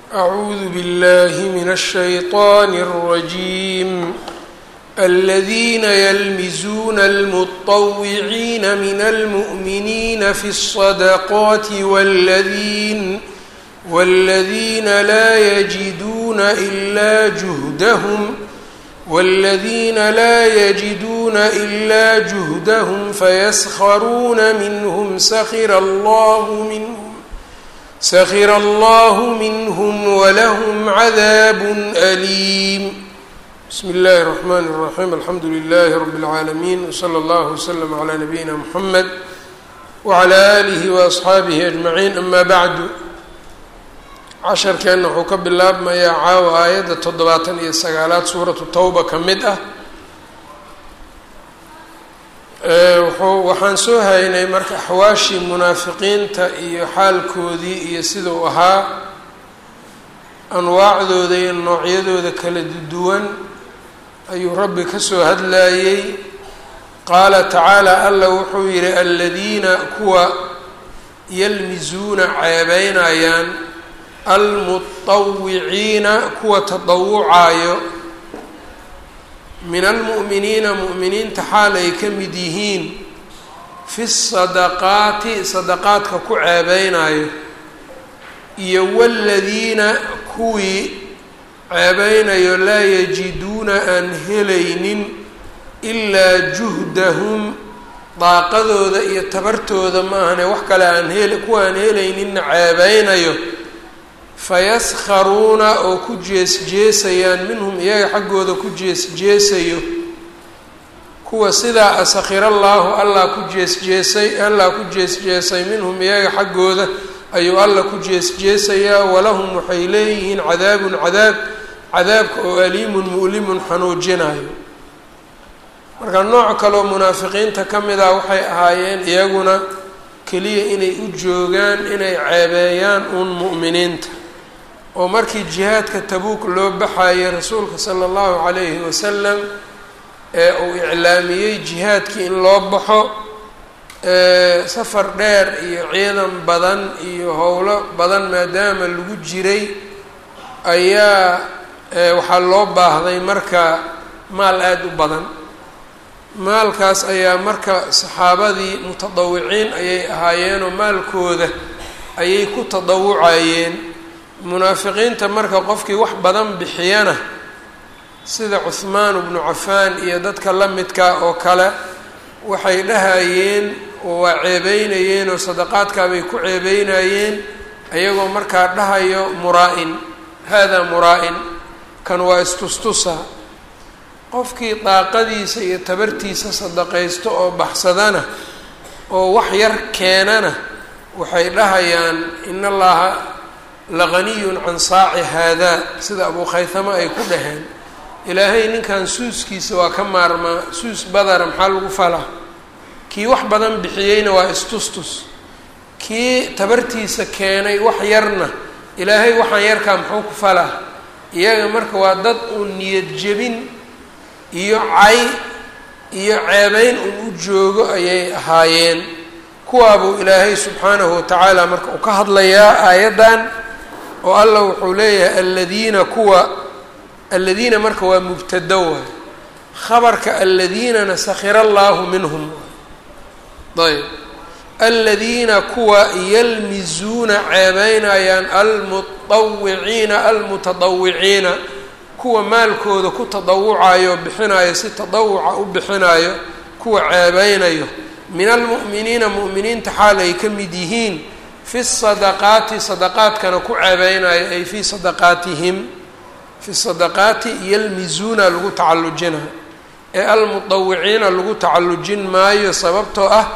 أعوذ بالله من الشيطان الرجيم الذين يلمزون المطوعين من المؤمنين في الصدقات والذين والذين لا يجدون إلا جهدهم والذين لا يجدون إلا جهدهم فيسخرون منهم سخر الله منهم سخر الله منهم ولهم عذاب أليم بسم الله الرحمن الرحيم الحمد لله رب العالمين وصلى الله وسلم على نبينا محمد وعلى آله وأصxaabihi أجمعين أما bعd casharkeenna wuxuu ka bilaabmayaa caawa aayadda toddobaatan iyo sagaalaad suuratu tawba ka mid ah wuxuu waxaan soo haynay marka axwaashii munaafiqiinta iyo xaalkoodii iyo sidau ahaa anwaacdooda iyo noocyadooda kala duwan ayuu rabbi ka soo hadlayey qaala tacaala alla wuxuu yihi aladiina kuwa yalmizuuna ceebeynayaan almuطawiciina kuwa tadawucaayo min almu'miniina mu'miniinta xaal ay ka mid yihiin fi sadaqaati sadaqaadka ku ceebeynayo iyo waladiina kuwii ceebeynayo laa yajiduuna aan helaynin ilaa juhdahum daaqadooda iyo tabartooda maahane wax kale aan hel kuwa aan helayninna ceebeynayo fayaskharuuna oo ku jees-jeesayaan minhum iyaga xaggooda ku jees-jeesayo kuwa sidaa asakhira allaahu allah ku jees-jeesay allah ku jees-jeesay minhum iyaga xaggooda ayuu alla ku jees-jeesayaa walahum waxay leeyihiin cadaabun cadaab cadaabka oo aliimun mu'limun xanuujinayo marka nooc kaleoo munaafiqiinta ka mid ah waxay ahaayeen iyaguna keliya inay u joogaan inay ceebeeyaan uun mu'miniinta oo markii jihaadka tabuuk loo baxayay rasuulka sala allahu calayhi wasalam ee uu iclaamiyey jihaadkii in loo baxo safar dheer iyo ciidan badan iyo howlo badan maadaama lagu jiray ayaa waxaa loo baahday marka maal aada u badan maalkaas ayaa marka saxaabadii mutadawiciin ayay ahaayeenoo maalkooda ayay ku tadawucayeen munaafiqiinta marka qofkii wax badan bixiyana sida cuhmaan bnu cafaan iyo dadka la midka oo kale waxay dhahayeen oo waa ceebeynayeen oo sadaqaadkaabay ku ceebeynayeen ayagoo markaa dhahayo muraa-in haadaa muraa-in kan waa istustusa qofkii daaqadiisa iyo tabartiisa sadaqaysto oo baxsadana oo wax yar keenana waxay dhahayaan in allaha laganiyun can saaci haadaa sida abuu khaythama ay ku dhaheen ilaahay ninkan suuskiisa waa ka maarmaa suus badara maxaa lagu falaa kii wax badan bixiyeyna waa istustus kii tabartiisa keenay wax yarna ilaahay waxaan yarkaa muxuu ku falaa iyaga marka waa dad uun niyad jebin iyo cay iyo ceebeyn un u joogo ayay ahaayeen kuwaabuu ilaahay subxaanahu watacaala marka uu ka hadlayaa aayaddan oo allah wuxuu leeyahay aladiina kuwa aladiina marka waa mubtado waay khabarka aladiinana sakhira allaahu minhum ayb aladiina kuwa yalmizuuna ceebeynayaan almuطawiciina almutadawiciina kuwa maalkooda ku tadawucayo bixinayo si tadawuca u bixinayo kuwa ceebeynayo min almu'miniina mu'miniinta xaal ay ka mid yihiin fi sadaqaati sadaqaadkana ku ceebeynayo ay fii sadaqaatihim fi sadaqaati yalmizuuna lagu tacallujina ee almuطawiciina lagu tacallujin maayo sababtoo ah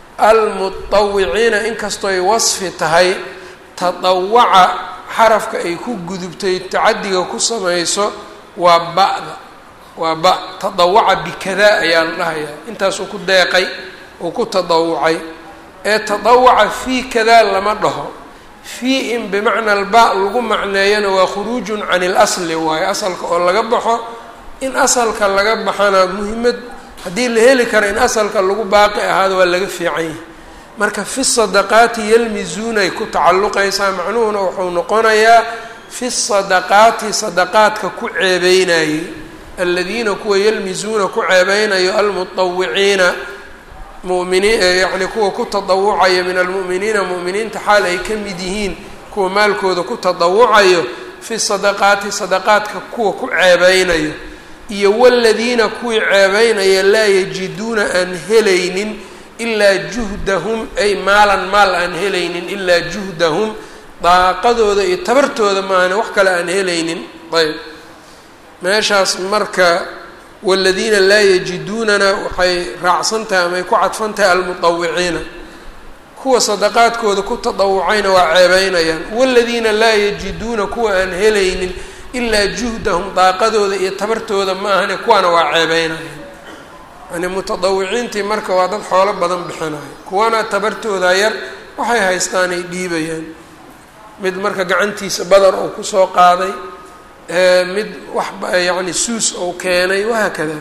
almuطawiciina inkastoo ay wasfi tahay tadawaca xarafka ay ku gudubtay tacadiga ku samayso waa ba'da waa ba tadawaca bikadaa ayaa la dhahayaa intaasuu ku deeqay uu ku tadawucay ee tadawaca fii kadaa lama dhaho fii in bimacna alba lagu macneeyana waa khuruujun can ilasli waayo asalka oo laga baxo in asalka laga baxana muhimad haddii la heli karo in asalka lagu baaqi ahaado waa laga fiican yahay marka fi sadaqaati yalmizuunay ku tacalluqaysaa macnuhuna wuxuu noqonayaa fi sadaqaati sadaqaadka ku ceebeynayey aladiina kuwa yalmisuuna ku ceebeynayo almuطawiciina muminiin yacni kuwa ku tadawucaya min almu'miniina mu'miniinta xaal ay ka mid yihiin kuwa maalkooda ku tadawucayo fi sadaqaati sadaqaadka kuwa ku ceebeynayo iyo waladiina kuwii ceebeynaya laa yajiduuna aan helaynin ilaa juhdahum ay maalan maal aan helaynin ilaa juhdahum daaqadooda iyo tabartooda maahane wax kale aan helaynin ayb meeshaas marka waladiina laa yajiduunana waxay raacsan tahay ama ay ku cadfan tahay almuطawiciina kuwa sadaqaadkooda ku tadawucayna waa ceebeynayaan waladiina laa yajiduuna kuwa aan helaynin ilaa juhdahum daaqadooda iyo tabartooda ma ahane kuwaana waa ceebeynayaan yani mutadawiciintii marka waa dad xoolo badan bixinayo kuwana tabartooda yar waxay haystaan ay dhiibayaan mid marka gacantiisa badar uu kusoo qaaday mid wax yacni suus ou keenay wahaakada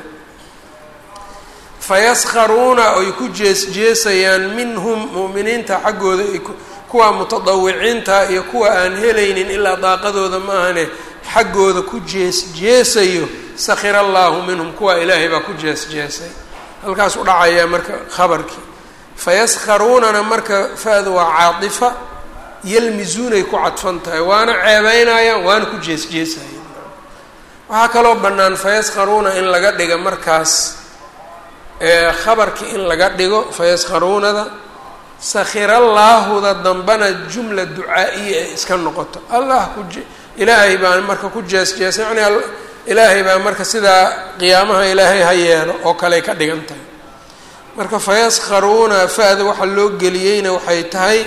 fayaskharuuna ay ku jees jeesayaan minhum mu'miniinta xaggooda ay kuwa mutadawiciinta iyo kuwa aan helaynin ilaa daaqadooda ma ahane xaggooda ku jees jeesayo sakhira allaahu minhum kuwa ilaahay baa ku jees jeesay halkaas u dhacayaa marka khabarkii fayaskharuunana marka fa-da waa caadifa yalmisuunay ku cadfan tahay waana ceebeynayaan waana ku jees jeesayaan waxaa kaloo bannaan fayaskharuuna in laga dhiga markaas khabarkii in laga dhigo fayaskharuunada sakhirallaahuda dambana jumla ducaa-iya ay iska noqoto allah ku ilaahay baa marka ku jees jeesay yani ilaahay baa marka sidaa qiyaamaha ilaahay ha yeelo oo kaley ka dhigan tahay marka fayaskharuuna fa-da waxa loo geliyeyna waxay tahay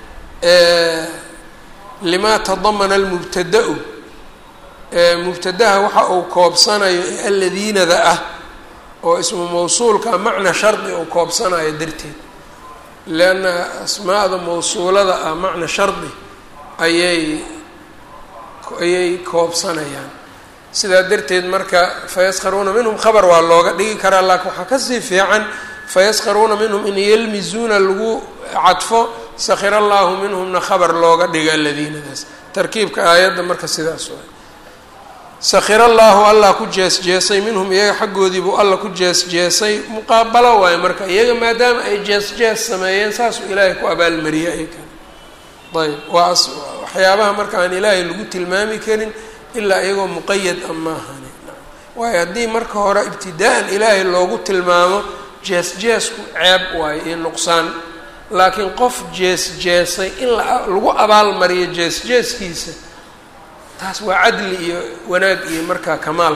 limaa tadamana almubtada-u mubtadaha waxa uu koobsanayo ee aladiinada ah oo ismu mawsuulka macna shardi uu koobsanayo darteed leanna asmaada mawsuulada ah macna shardi ayay ayay koobsanayaan sidaa darteed marka fayaskharuuna minhum khabar waa looga dhigi karaa laakiin waxaa kasii fiican fayaskharuuna minhum in yalmisuuna lagu cadfo sakhira allaahu minhumna khabar looga dhiga aladiinadaas tarkiibka aayadda marka sidaas waay sakhira allaahu allah ku jees jeesay minhum iyaga xaggoodiibuu alla ku jees jeesay muqaabalo waayo marka iyaga maadaama ay jees jees sameeyeen saasuu ilaahay ku abaalmariyay ay kale ayb waa waxyaabaha marka aan ilaahay lagu tilmaami karin ilaa iyagoo muqayad a maahani waayo haddii marka hore ibtidaa-an ilaahay loogu tilmaamo jees jeesku ceeb waayo iyo nuqsaan laakiin qof jees jeesay in lagu abaalmariyo jees jeeskiisa taas waa cadli iyo wanaag iyo markaa kamaal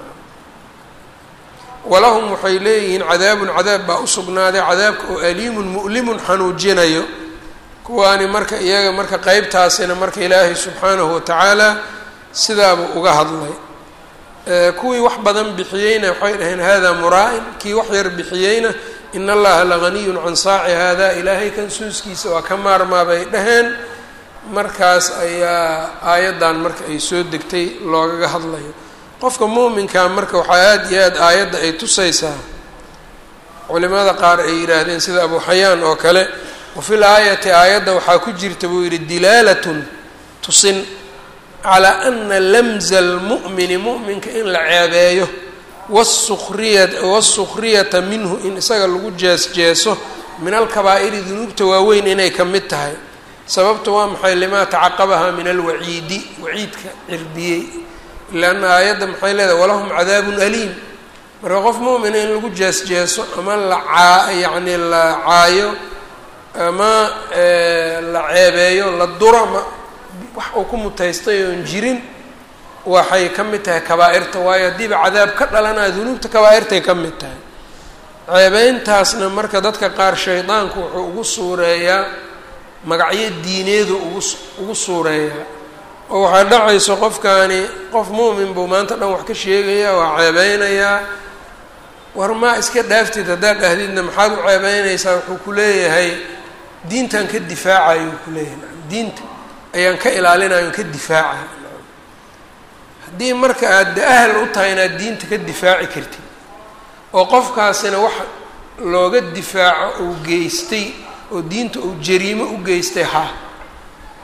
walahum waxay leeyihiin cadaabun cadaab baa usugnaaday cadaabka oo aliimun mu'limun xanuujinayo kuwaani marka iyaga marka qeybtaasina marka ilaahay subxaanahu watacaala sidaabuu uga hadlay kuwii wax badan bixiyeyna waxay dhaheen hada muraa-in kii wax yar bixiyeyna in allaha laganiyun can saaci hada ilaahay kan suuskiisa waa ka maarmaa bay dhaheen markaas ayaa aayaddan marka ay soo degtay loogaga hadlayo qofka muuminkaa marka waxaa aada iyo aada aayadda ay tusaysaa culimada qaar ay yidhaahdeen sida abu xayaan oo kale wafil aayati aayadda waxaa ku jirta buu yidhi dilaalatun tusin calaa ana lamza almu'mini mu'minka in la ceebeeyo wasukhriya wasukriyata minhu in isaga lagu jees jeeso min alkabaa'iri dunuubta waaweyn inay ka mid tahay sababta waa maxay limaa tacaqabaha min alwaciidi waciidka cirbiyey leanna aayadda maxay leedahay walahum cadaabun aliim marka qof mu'mina in lagu jees jeeso ama la caa yacni la caayo ama la ceebeeyo la duro ma wax uu ku mutaystay oon jirin waxay ka mid tahay kabaa-irta waayo haddiiba cadaab ka dhalanaya dunuubta kabaa-irtay ka mid tahay ceebeyntaasna marka dadka qaar shaydaanku wuxuu ugu suureeyaa magacyo diineedu ugu ugu suureeyaa oo waxaa dhacayso qofkaani qof muumin buu maanta dhan wax ka sheegayaa waa ceebeynayaa war maa iska dhaaftid haddaad dhahdidna maxaad u ceebeynaysaa wuxuu ku leeyahay diintan ka difaacayo uu ku leeyahay diinta ayaan ka ilaalinayo ka difaacay haddii marka aad de ahal u tahay inaad diinta ka difaaci kartid oo qofkaasina wax looga difaaco uu geystay oo diinta uu jariimo u geystay ha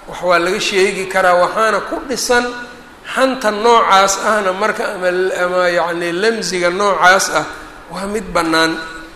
wax waa laga sheegi karaa waxaana ku dhisan xanta noocaas ahna marka ama ama yacni lamsiga noocaas ah waa mid bannaan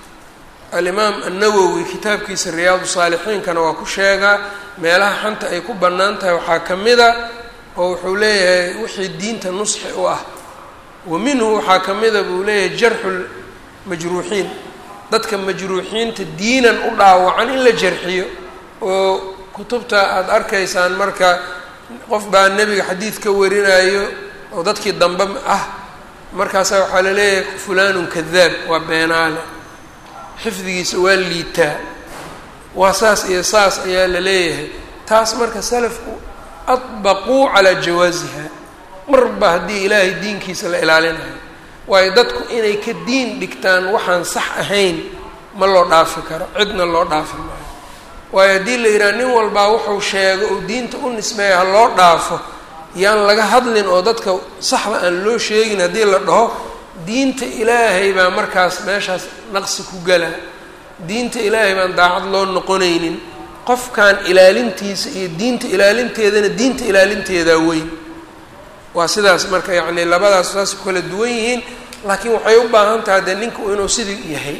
alimaam annawowi kitaabkiisa riyaadu saalixiinkana waa ku sheegaa meelaha xanta ay ku bannaan tahay waxaa ka mida oo wuxuu leeyahay wixii diinta nusxi u ah wa minhu waxaa ka mida buu leeyahay jarxu majruuxiin dadka majruuxiinta diinan u dhaawacan in la jarxiyo oo kutubta aada arkaysaan marka qof baa nebiga xadiid ka warinayo oo dadkii dambe ah markaasaa waxaa la leeyahay fulanun kadaab waa beenaale xifdigiisa waa liitaa waa saas iyo saas ayaa la leeyahay taas marka salafku adbaquu calaa jawaasiha marba haddii ilaahay diinkiisa la ilaalinayo waayo dadku inay ka diin dhigtaan waxaan sax ahayn ma loo dhaafi karo cidna loo dhaafi maayo waayo haddii la yidhaha nin walbaa wuxuu sheego oo diinta u nisbeeya ha loo dhaafo yaan laga hadlin oo dadka saxda aan loo sheegin haddii la dhaho diinta ilaahay baa markaas meeshaas naqsi ku gala diinta ilaahay baan daacad loo noqonaynin qofkan ilaalintiisa iyo diinta ilaalinteedana diinta ilaalinteedaa weyn waa sidaas marka yacni labadaas saas ku kala duwan yihiin laakiin waxay u baahan tahay dee ninku inuu sidii yahay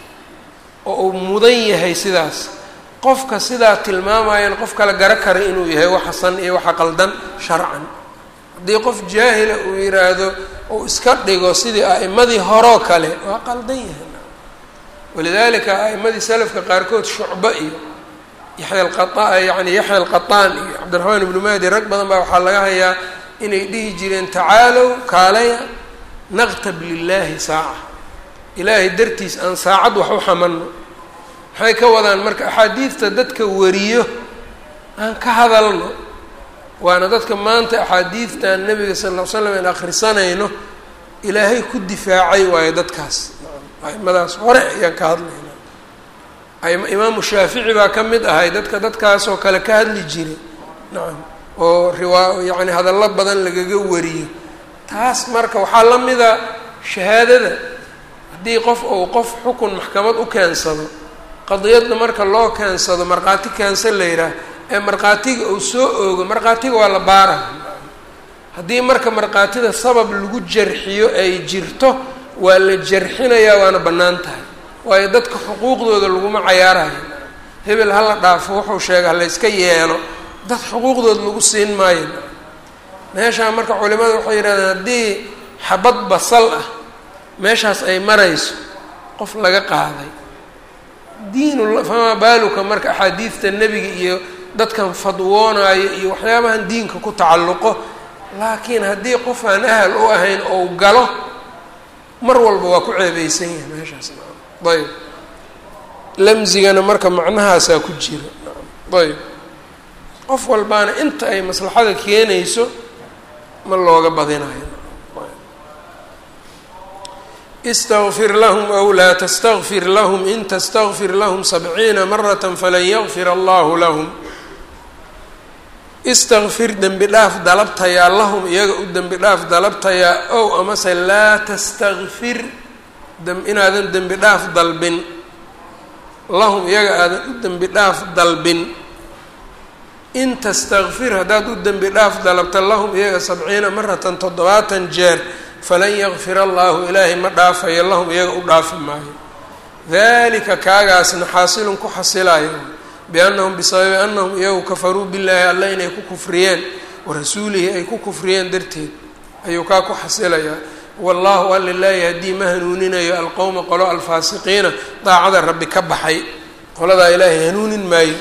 oo uu mudan yahay sidaas qofka sidaa tilmaamayan qof kale garo kara inuu yahay waxa san iyo waxa qaldan sharcan haddii qof jaahila uu yiraahdo uu iska dhigo sidii a'imadii horoo kale waa qaldan yahay walidaalika a'imadii salafka qaarkood shucbo iyo yaxya alqaa yani yaxya alqataan iyo cabdiraxmaan ibnu mahdi rag badan baa waxaa laga hayaa inay dhihi jireen tacaalow kaalaya naqtab lilaahi saaca ilaahay dartiis aan saacad wax u xamanno maxay ka wadaan marka axaadiidta dadka wariyo aan ka hadalno waana dadka maanta axaadiidtan nebiga sal ll ly slam aan akhrisanayno ilaahay ku difaacay waayo dadkaas aimadaas hore ayaan ka hadlayna imaamu shaafici baa ka mid ahay dadka dadkaasoo kale ka hadli jiray nacam oo riwaa yacni hadallo badan lagaga wariyo taas marka waxaa la mida shahaadada haddii qof uu qof xukun maxkamad u keensado qadiyadda marka loo keensado markhaati keensan la yidhaah ee markhaatiga uu soo oogo markhaatiga waa la baara haddii marka markhaatida sabab lagu jarxiyo ay jirto waa la jarxinayaa waana bannaan tahay waayo dadka xuquuqdooda laguma cayaarayo hebel hala dhaafo wuxuu sheega halayska yeelo dad xuquuqdooda lagu siin maayo meeshaa marka culimada waxay yidhahdeen haddii xabad basal ah meeshaas ay marayso qof laga qaaday diinu famaa baaluka marka axaadiidta nebiga iyo dadkan fadwoonaayo iyo waxyaabahan diinka ku tacalluqo laakiin haddii qof aan ahal u ahayn ou galo mar walba waa ku ceebeysan yahay meeshaas ayb lamsigana marka macnahaasaa ku jira ayb qof walbaana inta ay maslaxada keenayso ma looga badinayo istaqfir lahm aw laa tastaqfir lahm in tastaqfir lahm sabciina marata falan yakfir allahu lahm istaqfir dembi dhaaf dalabtayaa lahum iyaga u dembi dhaaf dalabtayaa ow amase laa tastakfir inaadan dembi dhaaf dalbin lahum iyaga aadan u dembi dhaaf dalbin in tastakfir haddaad u dembi dhaaf dalabta lahum iyaga sabciina maratan toddobaatan jeer falan yakfir allaahu ilaahay ma dhaafayo lahum iyaga u dhaafi maayo dalika kaagaasna xaasilun ku xasilayo biannahum bisababi annahum iyagu kafaruu billaahi alla inay ku kufriyeen warasuulihi ay ku kufriyeen darteed ayuu kaa ku xasilayaa wallaahu alla laa yahdii ma hanuuninayo alqowma qolo alfaasiqiina daacada rabbi ka baxay qoladaa ilaahay hanuunin maayo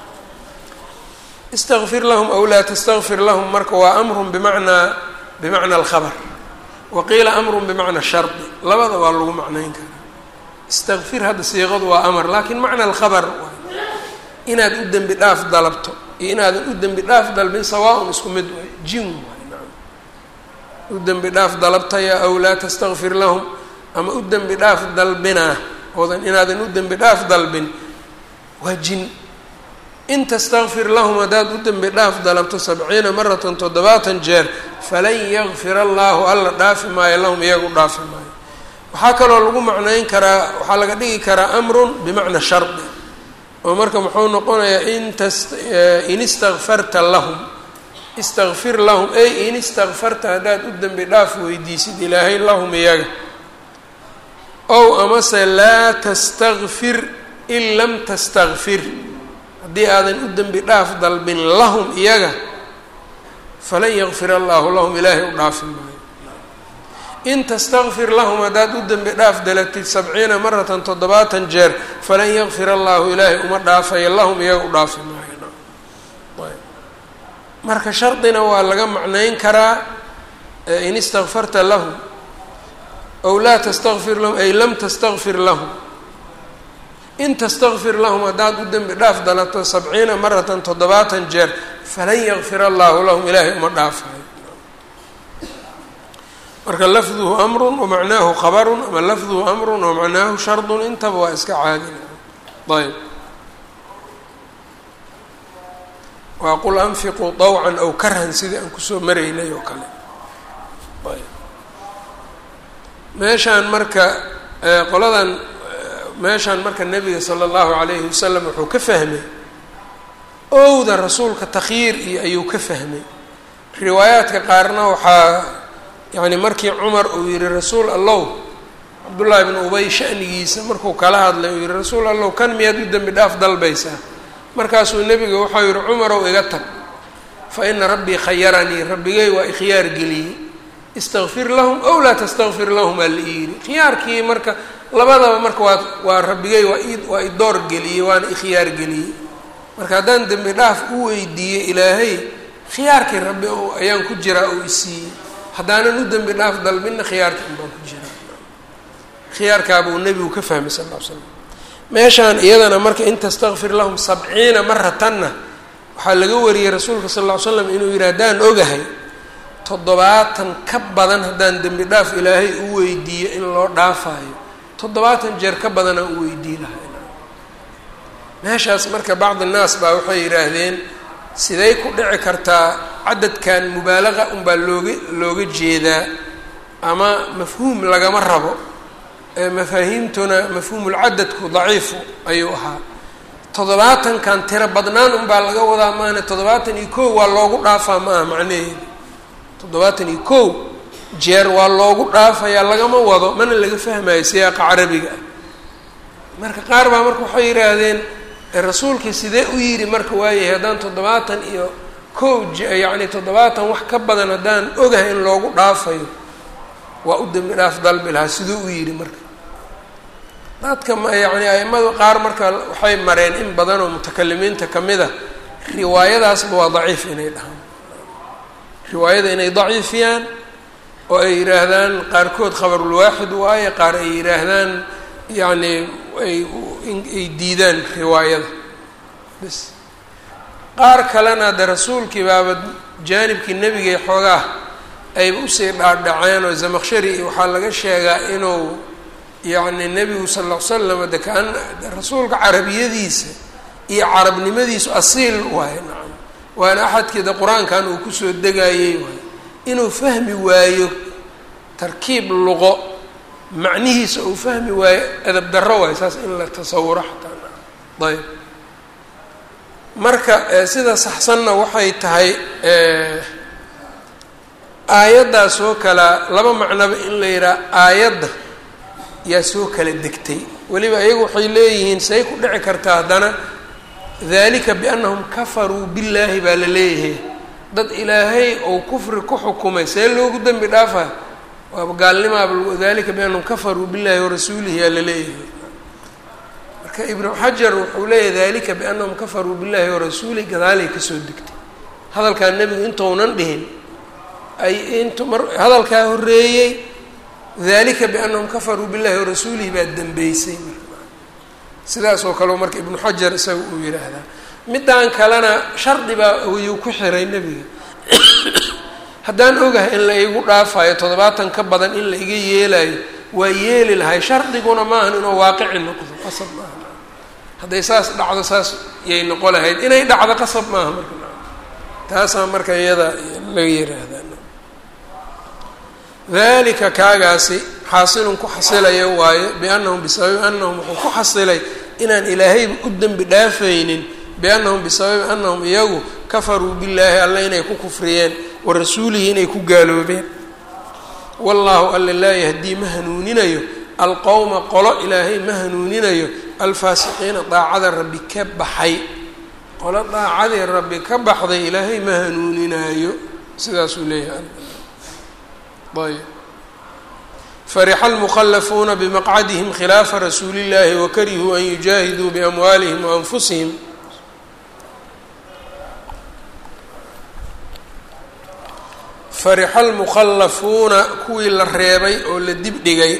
istaqfir lahum aw laa tastakfir lahum marka waa amrun bimacnaa bimacna alkhabar wa qiila amrun bimacna shardi labada waa lagu macnayn karaa istakfir hadda siiqadu waa amar laakiin macna alkhabar inaad u dembi dhaaf dalabto iyo inaadan u dembi dhaaf dalbin sawaa-un isku mid waay jin waay naam u dembi dhaaf dalabtaya aw laa tastakfir lahum ama u dembi dhaaf dalbinaa oodan inaadan u dembi dhaaf dalbin waa jin in tastakfir lahum haddaad u dembi dhaaf dalabto sabciina maratan toddobaatan jeer falan yakfir allaahu alla dhaafi maayo lahum iyagu dhaafi maayo waxaa kaloo lagu macnayn karaa waxaa laga dhigi karaa amrun bimacna shardi oo marka muxuu noqonayaa in tas in istakfarta lahum istakfir lahum ey in istakfarta haddaad u dembi dhaaf weydiisid ilaahay lahum iyaga ow amase laa tastakfir in lam tastakfir haddii aadan u dembi dhaaf dalbin lahum iyaga falan yakfir allahu lahum ilaahay u dhaafi maayo in tastakfir lahum haddaad u dembi dhaaf dalatid sabciina maratan toddobaatan jeer falan yakfir allahu ilaahay uma dhaafayo lahum iyaga u dhaafi maayo marka shardina waa laga macnayn karaa in istakfarta lahum ow laa tastakfir lahum ay lam tastakfir lahum in tastakfir lahum haddaad u dembi dhaaf dalato sabciina maratan toddobaatan jeer falan yakfir allahu lahum ilaahay uma dhaafayo marka lafduhu amrun wamacnaahu khabarun ama lafduhu amrun wamacnaahu shardun intaba waa iska caadin ayb waa qul anfiquu طawcan aw karhan sidii aan kusoo maraynay oo kale ayb meeshaan marka qoladan meeshaan marka nebiga sala allahu calayhi wasalam wuxuu ka fahmay owda rasuulka takhyiir iyo ayuu ka fahmay riwaayaadka qaarna waxaa yacni markii cumar uu yihi rasuul allow cabdullaahi bn ubay shanigiisa markuu kala hadlay uu yihi rasuul allow kan miyaad u dembi dhaaf dalbaysaa markaasuu nebiga waxau yihi cumarow iga tag fa ina rabbii khayaranii rabbigay waa ikhyaar geliyey istakfir lahum ow laa tastakfir lahum aa la iyidhi khiyaarkii marka labadaba marka waa waa rabbigay waa i waa idoor geliyey waana ikhyaar geliyey marka haddaan dembi dhaaf u weydiiyey ilaahay khiyaarkii rabbi ayaan ku jiraa oo isiiyey haddaanan u dembi dhaaf dalbinna khiyaarkii unbaan ku jiraa khiyaarkaabuu nebigu ka fahmay sal ll ly slam meeshaan iyadana marka in tastakfir lahum sabciina maratanna waxaa laga wariyey rasuulka sal ll ly slam inuu yidhi haddaan ogahay toddobaatan ka badan haddaan dembi dhaaf ilaahay u weydiiyo in loo dhaafaayo toddobaatan jeer ka badanaan u weydii lahay meeshaas marka bacdi naas baa waxay yidhaahdeen siday ku dhici kartaa cadadkan mubaalaqa unbaa looga looga jeedaa ama mafhuum lagama rabo ee mafaahiimtuna mafhuumulcadadku daciifu ayuu ahaa toddobaatankan tiro badnaan unbaa laga wadaa maana toddobaatan iyo kow waa loogu dhaafaa ma aha macnaheedu toddobaatan iyo kow jeer waa loogu dhaafayaa lagama wado mana laga fahmayo siyaaqa carabiga ah marka qaar baa marka waxay yidhaahdeen rasuulkii sidee u yidhi marka waayahay haddaan toddobaatan iyo kow yacni toddobaatan wax ka badan haddaan ogahay in loogu dhaafayo waa u dembi dhaaf dalbi lahaa siduu u yidhi marka dadka ma yacni aimadu qaar marka waxay mareen in badan oo mutakalimiinta ka mid a riwaayadaasba waa daciif inay dhahaan riwaayada inay daciifiyaan oo ay yidhaahdaan qaarkood khabarulwaaxid waaye qaar ay yidhaahdaan yacni ay ay diidaan riwaayada bas qaar kalena de rasuulkii baaba jaanibkii nebigay xoogaa ayba usii dhaadhaceen oo zamaqshari waxaa laga sheegaa inuu yacni nebigu sal ll ly slam de kaan rasuulka carabiyadiisa iyo carabnimadiisu asiil waaye nacam waana axadkii de qur-aankan uu kusoo degayey waaye inuu fahmi waayo tarkiib luqo macnihiisa uu fahmi waayo edab darro waayo saas in la tasawuro xataa ayb marka sida saxsanna waxay tahay aayaddaas oo kala laba macnoba in la yidhaha aayadda yaa soo kala degtay weliba iyagu waxay leeyihiin say ku dhici kartaa haddana dalika biannahum kafaruu billaahi baa la leeyahay dad ilaahay ou kufri ku xukumay see loogu dembi dhaafa waaba gaalnimaaba dalika biannahum kafaruu billahi warasuulihi yaa la leeyahay marka ibnu xajar wuxuu leeyahay dalika biannahum kafaruu billahi warasuulihi gadaalay kasoo degtay hadalkaa nebigu intounan dhihin ay intu mar hadalkaa horreeyey dalika biannahum kafaruu billahi warasuulihi baa dembeysay sidaas oo kaleo marka ibnu xajar isaga uu yidhaahdaa middan kalena shardi baa ayuu ku xiray nebiga haddaan ogahay in la igu dhaafayo toddobaatan ka badan in la iga yeelayo waa yeeli lahay shardiguna maahan inuu waaqici noqdo qasab maaha hadday saas dhacdo saas yay noqo lahayd inay dhacdo qasab maaha marka taasaa marka iyada laga yiraahdaa dalika kaagaasi xaasilun ku xasilayo waayo biannahum bisababi annahum wuxuu ku xasilay inaan ilaahayba u dembi dhaafaynin biannahum bisababi annahum iyagu kafaruu billaahi alla inay ku kufriyeen wa rasuulihi inay ku gaaloobeen wallaahu alla laa yahdii ma hanuuninayo alqowma qolo ilaahay ma hanuuninayo alfaasiqiina daacada rabbi ka baxay qolo daacadii rabbi ka baxday ilaahay ma hanuuninaayo sidaasuu leeyahay ayb farixa almukhalafuuna bimaqcadihim khilaafa rasuuli illahi wakarihuu an yujaahiduu biamwaalihim waanfusihim farixa almukhallafuuna kuwii la reebay oo la dib dhigay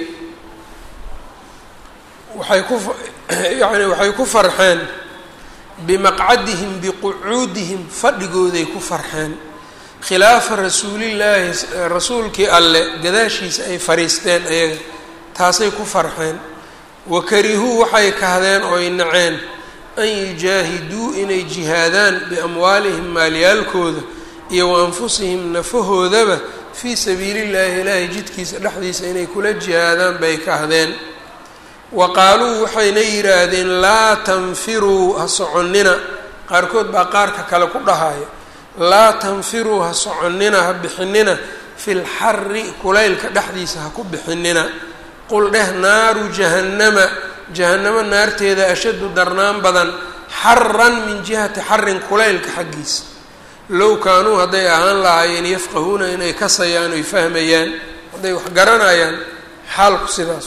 waxay ku yani waxay ku farxeen bimaqcadihim biqucuudihim fadhigooday ku farxeen khilaafa rasuulillaahi rasuulkii alle gadaashiisa ay fariisteen ayaga taasay ku farxeen wakarihuu waxay kahdeen oo ay naceen an yujaahiduu inay jihaadaan biamwaalihim maalyaalkooda iyo wa anfusihim nafahoodaba fii sabiilillaahi ilaahay jidkiisa dhexdiisa inay kula jihaadaan bay kahdeen wa qaaluu waxayna yidhaahdeen laa tanfiruu ha soconnina qaarkood baa qaarka kale ku dhahaya laa tanfiruu ha soconnina ha bixinina fi lxari kulaylka dhexdiisa ha ku bixinina qul dheh naaru jahannama jahannamo naarteeda ashaddu darnaan badan xaran min jihati xarin kulaylka xaggiisa low kaanuu hadday ahaan lahaayeen yafqahuuna inay kasayaan oy fahmayaan hadday wax garanayaan xaalku sidaas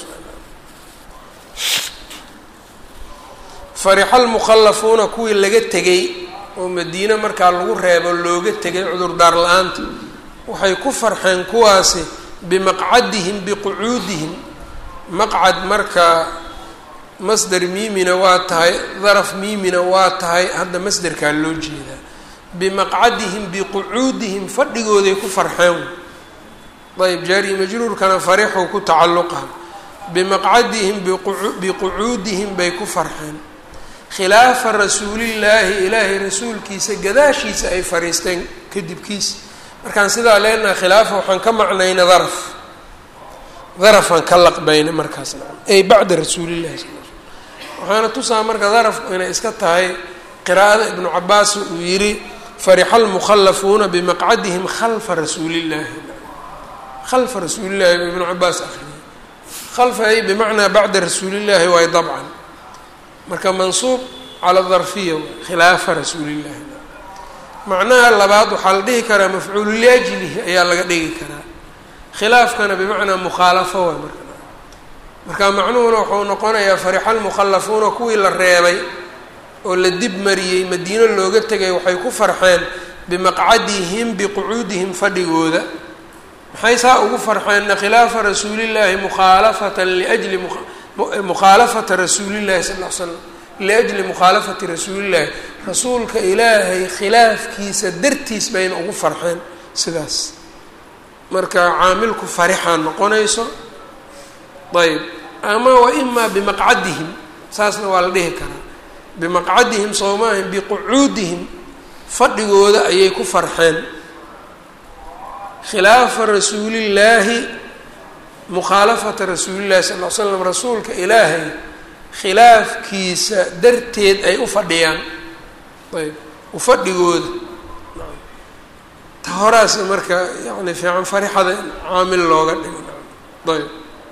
farixa almukhallafuuna kuwii laga tegay oo madiine markaa lagu reebo looga tegay cudurdaar la-aanta waxay ku farxeen kuwaasi bimaqcadihim biqucuudihim maqcad marka masder miimina waa tahay daraf miimina waa tahay hadda masderkaa loo jeedaa bimaqcadihim biqucuudihim fadhigooday ku farxeen ayb jaari majruurkana farixuu ku tacalluqa bimaqcadihim biqucuudihim bay ku farxeen khilaafa rasuulillaahi ilaahay rasuulkiisa gadaashiisa ay fariisteen kadibkiisa markaan sidaa leenaha khilaafa waxaan ka macnayna daraf darafaan ka laqbayna markaas ay bacda rasuulillahi sal waxaana tusaa marka darafku inay iska tahay qiraa'ada ibnu cabaas uu yidhi farixa almukhallafuuna bimaqcadihim khalfa rasuulillaahi khalfa rasuulillahi ibnu cabaas akriyay khalfa ay bimacnaa bacda rasuulillaahi waay dabcan marka mansuub cala darfiya khilaafa rasuulillahi macnaha labaad waxaa la dhihi karaa mafcuulu liajlihi ayaa laga dhigi karaa khilaafkana bimacnaa mukhaalafo waay marka marka macnuhuna wuxuu noqonayaa farixa almukhallafuuna kuwii la reebay oo la dib mariyey madiino looga tegay waxay ku farxeen bimaqcadihim biqucuudihim fadhigooda maxay saa ugu farxeenna khilaafa rasuulillaahi mukhaalafatan liajli mukhaalafata rasuulillahi sal l slam liajli mukhaalafati rasuulillahi rasuulka ilaahay khilaafkiisa dartiis bayna ugu farxeen sidaas marka caamilku farixaa noqonayso ayb ama wa imaa bimaqcadihim saasna waa la dhihi karaa bimaqcadihim soomaahin biqucuudihim fadhigooda ayay ku farxeen khilaafa rasuulillaahi mukhaalafata rasuulillahi sal l slam rasuulka ilaahay khilaafkiisa darteed ay u fadhiyaan ayb ufadhigooda ta horaas marka yani fiican farixada in caamil looga dhigo ayb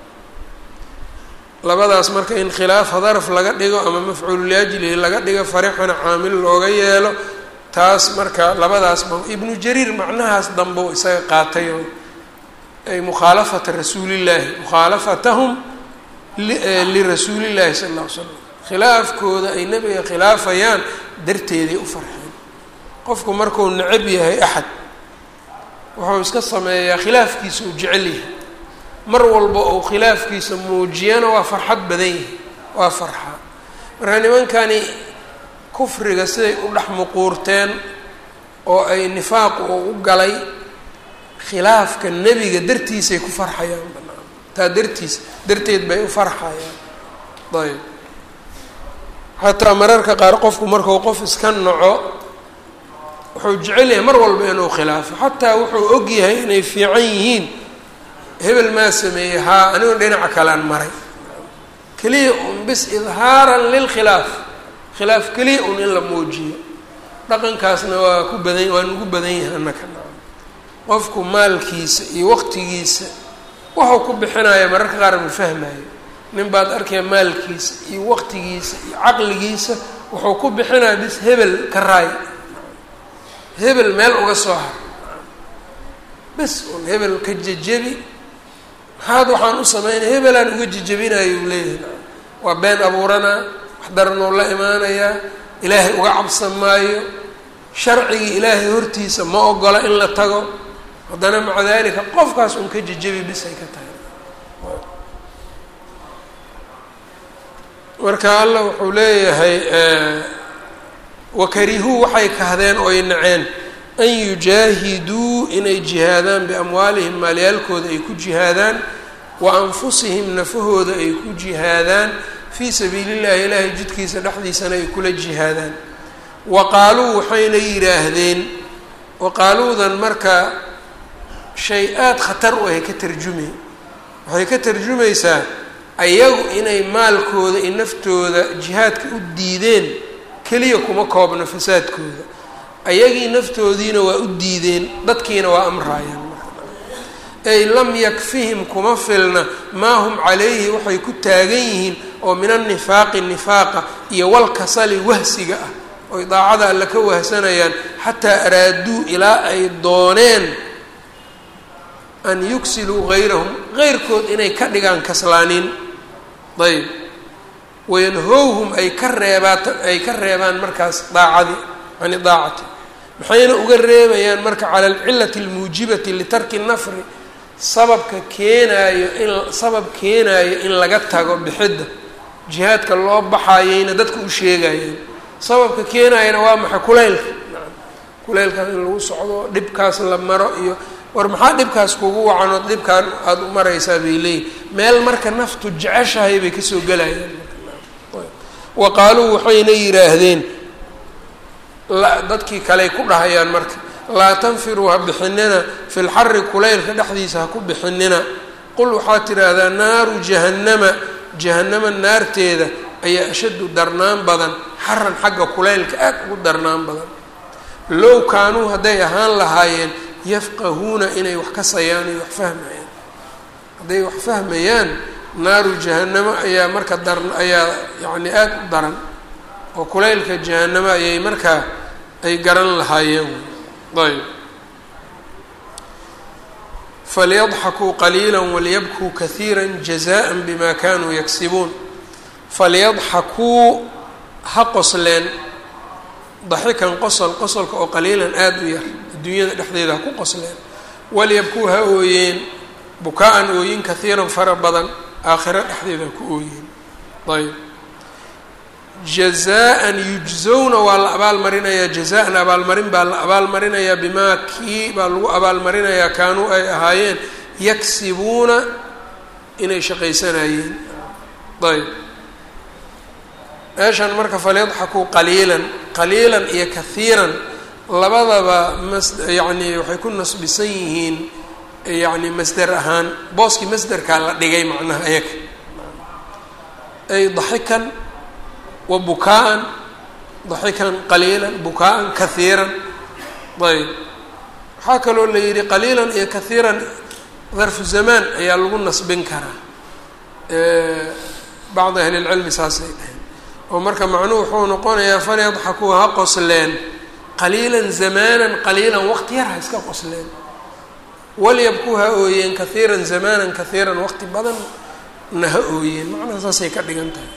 labadaas marka in khilaafa daraf laga dhigo ama mafcuulu liajlihi laga dhigo farixana caamil looga yeelo taas marka labadaasba ibnu jariir macnahaas dambeu isaga qaatay oo ay mukhaalafata rasuulillaahi mukhaalafatahum lirasuulillahi sala alla ly slam khilaafkooda ay nebiga khilaafayaan darteeday u farxeen qofku markuu necab yahay axad wuxuu iska sameeyaa khilaafkiisa uu jecel yahay mar walba uu khilaafkiisa muujiyana waa farxad badan yahay waa farxaa marka nimankani kufriga siday u dhex muquurteen oo ay nifaaqu u galay khilaafka nebiga dartiisay ku farxayaan banaan taa dartiis darteed bay u farxayaan ayb xataa mararka qaar qofku markuu qof iska naco wuxuu jecel yahay mar walba inuu khilaafo xataa wuxuu og yahay inay fiican yihiin hebel maa sameeyey haa anigoo dhinaca kalean maray keliya un bis idhaaran lilkhilaaf khilaaf keliya un in la muujiyo dhaqankaasna waa ku badan waa nugu badan yahay annaka qofku maalkiisa iyo waqtigiisa wuxuu ku bixinaya mararka qaar ma fahmayo nin baad arkaya maalkiisa iyo waqtigiisa iyo caqligiisa wuxuu ku bixinaya bis hebel ka raay hebel meel uga soo har bis un hebel ka jejebi maxaad waxaan u sameynaya hebelaan uga jejebinayo uu leeyahay waa been abuuranaa wax daranuu la imaanayaa ilaahay uga cabsan maayo sharcigii ilaahay hortiisa ma ogola in la tago haddana maca dalika qofkaas un ka jejebi bis ay ka tahay marka allah wuxuu leeyahay wakarihuu waxay kahdeen oy naceen an yujaahiduu inay jihaadaan biamwaalihim maalyaalkooda ay ku jihaadaan wa anfusihim nafahooda ay ku jihaadaan fii sabiili llahi ilaahay jidkiisa dhexdiisana ay kula jihaadaan wa qaaluu waxayna yidhaahdeen waqaaluudan marka shay aada khatar u ahay ka tarjumay waxay ka tarjumaysaa ayagu inay maalkooda iyo naftooda jihaadka u diideen keliya kuma koobno fasaadkooda ayagii naftoodiina waa u diideen dadkiina waa amraayaan ay lam yakfihim kuma filna maa hum calayhi waxay ku taagan yihiin oo min annifaaqi nifaaqa iyo walkasali wahsiga ah oy daacada alle ka wahsanayaan xataa araaduu ilaa ay dooneen an yugsiluu gayrahum geyrkood inay ka dhigaan kaslaaniin ayb wayanhowhum ay ka reebaat ay ka reebaan markaas daacadii cani daacati maxayna uga reebayaan marka cala alcilati almuujibati litarki nafri sababka keenaayo in sabab keenaayo in laga tago bixidda jihaadka loo baxayeyna dadka u sheegayeen sababka keenaayana waa maxay kuleylka kuleylkaas in lagu socdo dhibkaas la maro iyo war maxaa dhibkaas kugu wacanood dhibkaan aada u maraysaa bay leeyihin meel marka naftu jeceshahay bay kasoo gelayaan wa qaaluu waxayna yidhaahdeen dadkii kaley ku dhahayaan marka laa tanfiruu ha bixinina fi lxari kulaylka dhexdiisa ha ku bixinina qul waxaad tidhaahdaa naaru jahannama jahannama naarteeda ayaa ashaddu darnaan badan xaran xagga kulaylka aad ugu darnaan badan low kaanuu hadday ahaan lahaayeen yafqahuuna inay wax kasayaan iyo wax fahmayaan hadday wax fahmayaan naaru jahannamo ayaa marka dar ayaa yacni aada u daran oo kulaylka jahannamo ayay markaa ay garan lahaayeen ayb falyadxakuu qaliila waliyabkuu kahiira jazaءa bima kanuu yagsibuun falyadxakuu ha qosleen daxikan qosol qosolka oo qaliilan aada u yar adduunyada dhexdeeda ha ku qosleen walyabkuu ha ooyeen bukaa-an ooyin kahiiran fara badan aakhiro dhexdeeda ha ku ooyeen ayb jazaan yujzowna waa la abaalmarinayaa jazaan abaalmarin baa la abaalmarinayaa bimaa kii baa lagu abaalmarinayaa kaanuu ay ahaayeen yaksibuuna inay shaqaysanayeen ayb meeshan marka falyadxakuu qaliilan qaliilan iyo kahiiran labadaba mas yacni waxay ku nasbisan yihiin yacni masder ahaan booskii masderkaa la dhigay macnaha ayaga ay daxikan wa bukaa-an daxikan qaliilan bukaa-an kahiiran ayb waxaa kaloo la yidhi qaliilan iyo kahiiran darfu zamaan ayaa lagu nasbin karaa bacdi ahli lcilmi saasay dhaheen oo marka macnuhu wuxuu noqonayaa falyadxakuu ha qosleen qaliilan zamaanan qaliilan waqti yar ha iska qosleen walyabkuu ha ooyeen kahiiran zamaanan kahiiran waqti badan na ha ooyeen macnaha saasay ka dhigan tahay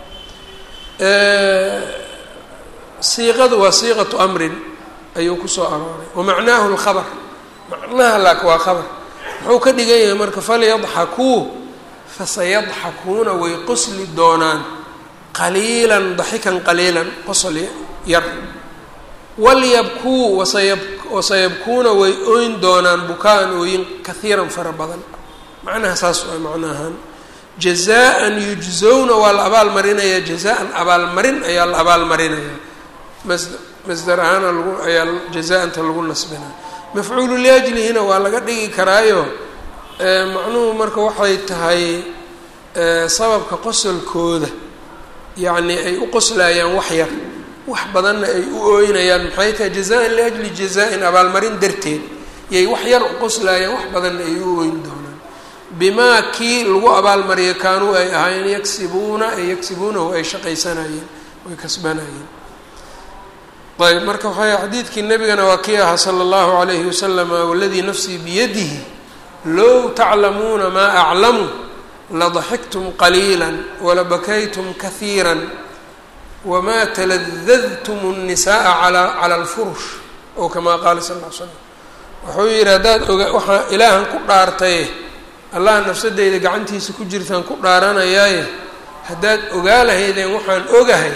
siiqadu waa siiqatu amrin ayuu kusoo arooray wamacnaahu lkhabar macnaha laak waa khabar muxuu ka dhigan yahay marka falyadxakuu fasayadxakuuna way qosli doonaan qaliilan daxikan qaliilan qosol yar walyabkuu wasayab wasayabkuuna way ooyn doonaan bukaa-an ooyin kahiiran fara badan macnaha saas waa macnaahaan jazaan yujzowna waa la abaalmarinayaa jazaan abaalmarin ayaa la abaalmarinayaa mas masdar ahaana lagu ayaa jazaanta lagu nasbinaya mafcuulu liajlihina waa laga dhigi karaayo macnuhu marka waxay tahay sababka qosolkooda yacni ay u qoslayaan wax yar wax badanna ay u ooynayaan maxay tahay jazaan liajli jazaa-in abaalmarin darteed yay wax yar u qoslayaan wax badanna ay u ooyn doonaan bimaa kii lagu abaalmariyo kaanuu ay ahaayeen yagsibuuna ay yagsibuunahu ay shaqaysanayeen way kasbanayeen ayb marka waxay xadiidkii nabigana waa kii ahaa sala allahu calayhi wasalam waladii nafsii biyadihi low taclamuuna maa aclamu ladaxiktum qaliila walabakaytum kahiira wamaa taladadtum الnisaءa cala اlfurush oo kamaa qaala sal l slam wuxuu yihi haddaad oga waxaa ilaahan ku dhaartaye allah nafsadeyda gacantiisa ku jirtaan ku dhaaranayaaye haddaad ogaa lahaydeen waxaan ogahay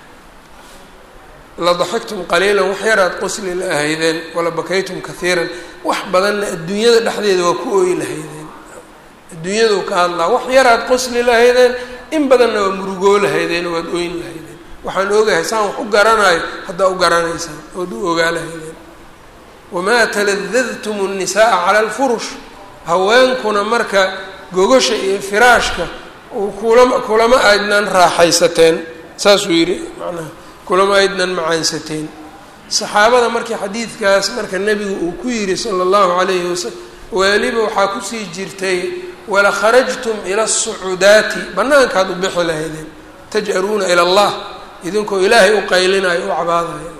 ladaxiktum qaliilan wax yaraad qosli la ahaydeen walabakaytum kahiiran wax badanna adduunyada dhexdeeda waa ku ooyi lahaydeen adduunyadu ka hadlaa wax yaraad qosli lahaydeen in badanna waa murugoo lahaydeen waad ooyin lahaydeen waxaan ogahay saan wax u garanayo haddaa u garanaysaan ood u ogaa lahaydeen wamaa taladadtum الnisaءa cala اlfurush haweenkuna marka gogosha iyo firaashka kulama kulama aydnan raaxaysateen saasuu yidhi macnaha kulama aydnan macaansateen saxaabada markii xadiidkaas marka nebigu uu ku yidhi sala allahu calayhi wasalam weliba waxaa kusii jirtay wala kharajtum ila asucudaati bannaankaad u bixi lahaydeen taj'aruuna ila allah idinkoo ilaahay u qaylinayo u cabaadayo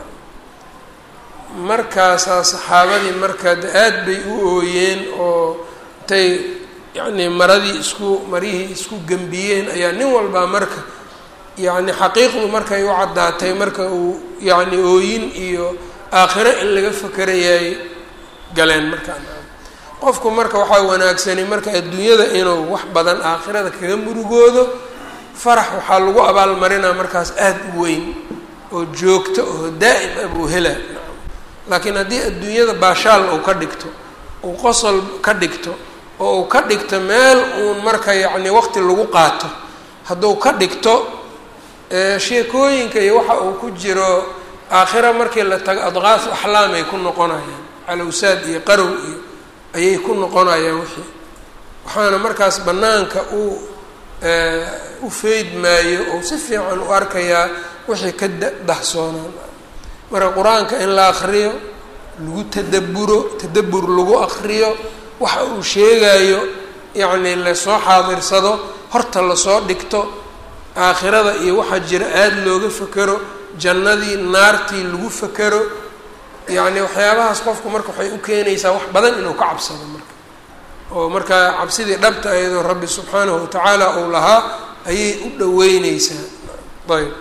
markaasaa saxaabadii marka aad bay u ooyeen oo intay yacnii maradii isku marihii isku gembiyeen ayaa nin walbaa marka yacni xaqiiqdu markay u caddaatay marka uu yacni ooyin iyo aakhiro in laga fakerayay galeen markaan qofku marka waxaa wanaagsani marka adduunyada inuu wax badan aakhirada kaga murugoodo farax waxaa lagu abaalmarinaa markaas aada u weyn oo joogto oo daa'im ah buu hela laakiin haddii adduunyada baashaal uu ka dhigto uu qosol ka dhigto oo uu ka dhigto meel uun marka yacni waqti lagu qaato hadduu ka dhigto sheekooyinka iyo waxa uu ku jiro aakhira markii la tago adqaas axlaam ay ku noqonayaan calowsaad iyo qarow iyo ayay ku noqonayaan wixii waxaana markaas bannaanka uu u feyd maayo oo si fiican u arkayaa wixii ka dahsoonaan marka qur-aanka in la akriyo lagu tadaburo tadabur lagu akriyo waxa uu sheegayo yacni lasoo xaadirsado horta lasoo dhigto aakhirada iyo waxaa jira aada looga fekero jannadii naartii lagu fekero yacni waxyaabahaas qofku marka waxay u keenaysaa wax badan inuu ka cabsado marka oo markaa cabsidii dhabta iyadoo rabbi subxaanahu watacaala uu lahaa ayay u dhaweyneysaa ayb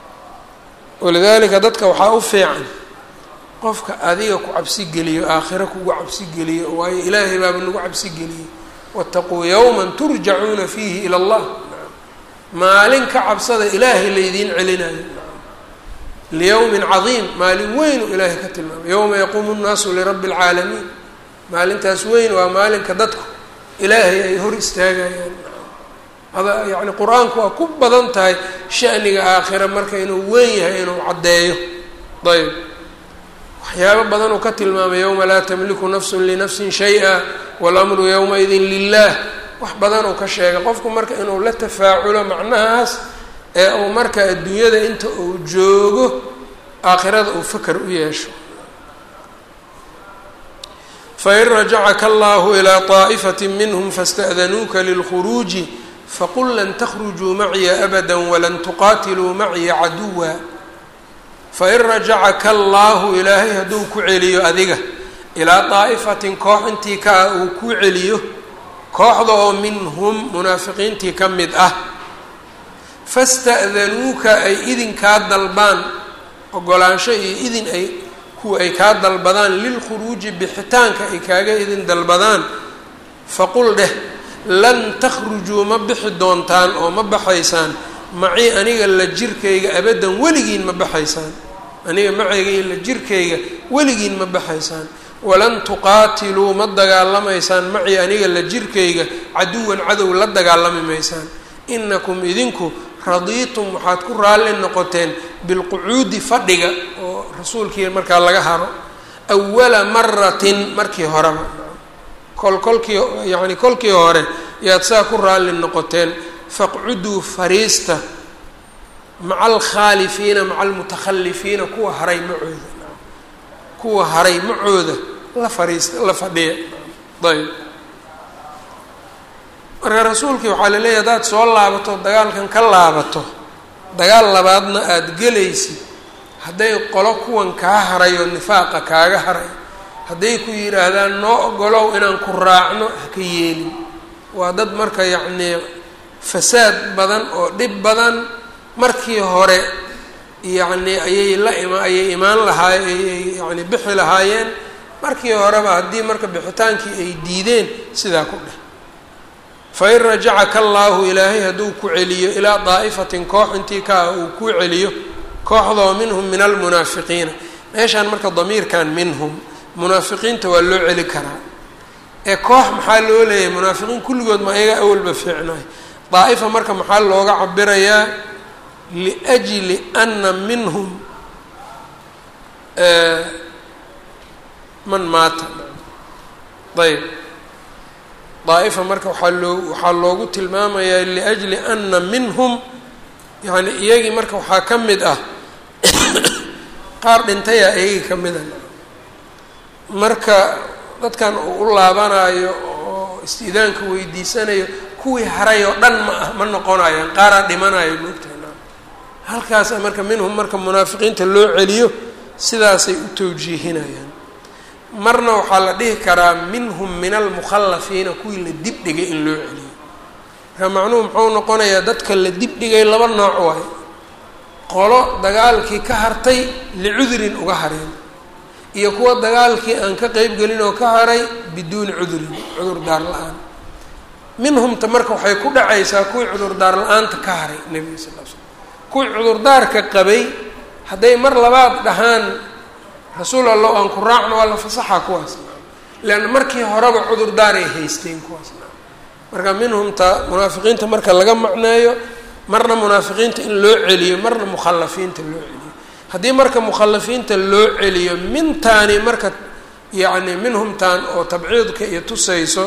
walidaalika dadka waxaa u fiican qofka adiga ku cabsi geliyo aakhiro kugu cabsi geliyo waayo ilaahay baaba nagu cabsi geliyey waataquu yowman turjacuuna fiihi ila allah maalin ka cabsada ilaahay laydiin celinayo liyowmin cadiim maalin weyn uu ilaahay ka tilmaamay yowma yaquumu nnaasu lirabbi اlcaalamiin maalintaas weyn waa maalinka dadku ilaahay ay hor istaagayaan ada yacni qur-aanku waa ku badan tahay shaniga aakhira marka inuu weyn yahay inuu caddeeyo ayb waxyaabo badan uu ka tilmaamay yowma laa tamliku nafsun linafsin shay-a walamru yowmaidin lilah wax badan uu ka sheegay qofku marka inuu la tafaaculo macnahaas ee uu marka adduunyada inta uu joogo aakhirada uu faker u yeesho fain rajacaka allahu ilaa طaa'ifati minhm faاsta'danuuka lilkhuruuji faqul lan takhrujuu maciya abada walan tuqaatiluu maciya caduwa fain rajacaka allaahu ilaahay hadduu ku celiyo adiga ilaa daa'ifatin koox intii ka ah uu ku celiyo kooxda oo minhum munaafiqiintii ka mid ah fasta'danuuka ay idinkaa dalbaan ogolaansho iyo idin ay kuwa ay kaa dalbadaan lilkhuruuji bixitaanka ay kaaga idin dalbadaan faqul dheh lan takhrujuu ma bixi doontaan oo ma baxaysaan macii aniga la jirkayga abaddan weligiin ma baxaysaan aniga macayga iyo la jirkayga weligiin ma baxaysaan walan tuqaatiluu ma dagaalamaysaan macii aniga la jirkayga caduwan cadow la dagaalami maysaan inakum idinku radiitum waxaad ku raalli noqoteen bilqucuudi fadhiga oo rasuulkii markaa laga haro awala maratin markii horeba kol kolkii yacni kolkii hore yaad saa ku raalli noqoteen faqcuduu fariista maca alkhaalifiina maca almutakhalifiina kuwa haray macooda kuwa haray macooda la fariista la fadhiya ayb marka rasuulkii waxaa la leeyahy haddaad soo laabato dagaalkan ka laabato dagaal labaadna aada gelaysid hadday qolo kuwan kaa haray oo nifaaqa kaaga haray hadday ku yidhaahdaan noo ogolow inaan ku raacno haka yeelin waa dad marka yacnii fasaad badan oo dhib badan markii hore yacni ayay la ima ayay imaan lahaay ayay yani bixi lahaayeen markii horeba haddii marka bixitaankii ay diideen sidaa ku dheh fain rajacaka allaahu ilaahay hadduu ku celiyo ilaa daa'ifatin koox intii ka ah uu ku celiyo kooxdoo minhum min almunaafiqiina meeshaan marka damiirkan minhum munaafiqiinta waa loo celi karaa ee koox maxaa loo leeyahay munaafiqiin kulligood ma ayaga awalba fiicnaay daa'ifa marka maxaa looga cabirayaa liajli ana minhum man maata ayb daa'ifa marka waxaa loo waxaa loogu tilmaamayaa liajli ana minhum yani iyagii marka waxaa ka mid ah qaar dhintayaa iyagii ka mida marka dadkan uu u laabanaayo oo istiidaanka weydiisanayo kuwii haray oo dhan ma ah ma noqonayaan qaaraa dhimanayo moogtaha halkaasa marka minhum marka munaafiqiinta loo celiyo sidaasay u tawjiihinayaan marna waxaa la dhihi karaa minhum min almukhallafiina kuwii la dibdhigay in loo celiyo marka macnuhu muxuu noqonayaa dadka la dibdhigay laba nooc waayo qolo dagaalkii ka hartay licudurin uga hareen iyo kuwa dagaalkii aan ka qeyb gelin oo ka haray biduuni cudurin cudurdaar la-aan minhumta marka waxay ku dhacaysaa kuwii cudurdaar la-aanta ka haray nebiga sal l slam kuwii cudurdaarka qabay hadday mar labaad dhahaan rasuul allah aan ku raacno waa la fasaxa kuwaas leanna markii horeba cudurdaaray haysteen kuwaas marka minhumta munaafiqiinta marka laga macneeyo marna munaafiqiinta in loo celiyo marna mukhalafiinta loo celiyo haddii marka mukhalafiinta loo celiyo mintaani marka yacni minhumtaan oo tabciidka iyo tusayso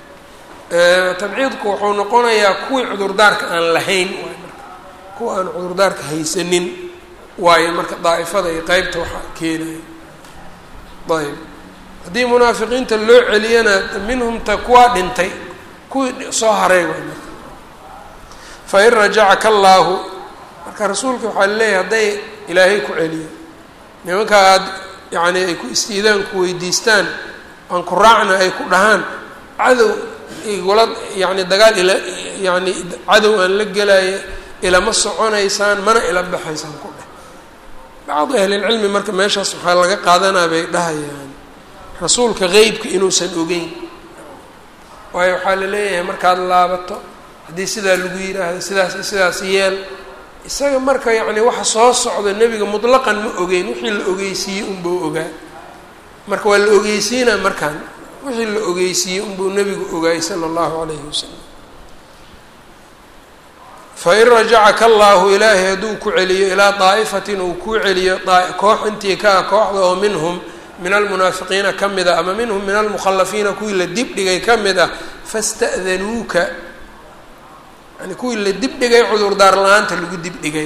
tabciidku wuxuu noqonayaa kuwii cudurdaarka aan lahayn waay marka kuwa aan cudurdaarka haysanin waayo marka daa'ifada iyo qeybta waxaa keenaya ayb haddii munaafiqiinta loo celiyana minhumta kuwaa dhintay kuwii soo haray waay marka fain rajacaka allaahu marka rasuulka waxaa laleeyahay hadday ilaahay ku celiyo nimanka aada yacni ay ku istiidaanku weydiistaan aan ku raacna ay ku dhahaan cadow igula yacni dagaal ila yacni cadow aan la gelaayo ilama soconaysaan mana ila baxaysaan ku dheh bacdu ahlilcilmi marka meeshaas waxaa laga qaadanaa bay dhahayaan rasuulka qeybka inuusan ogeyn waayo waxaa la leeyahay markaad laabato haddii sidaa lagu yidhaahdo sidaas iyo sidaas yeel isaga marka yacni waxa soo socda nebiga mutlaqan ma ogeyn wixii la ogeysiiyey unbuu ogaa marka waa la ogeysiinaa markaan wixii la ogeysiiyey unbuu nebigu ogaayey sala allahu calayhi wasalam fain rajacaka allaahu ilaahay hadduu ku celiyo ilaa daa'ifatin uu kuu celiyo koox intii ka ah kooxda oo minhum min almunaafiqiina ka mid ah ama minhum min almukhalafiina kuwii la dibdhigay ka mid ah fasta'danuuka yani kuwii la dibdhigay cudurdaar la-aanta lagu dibdhigay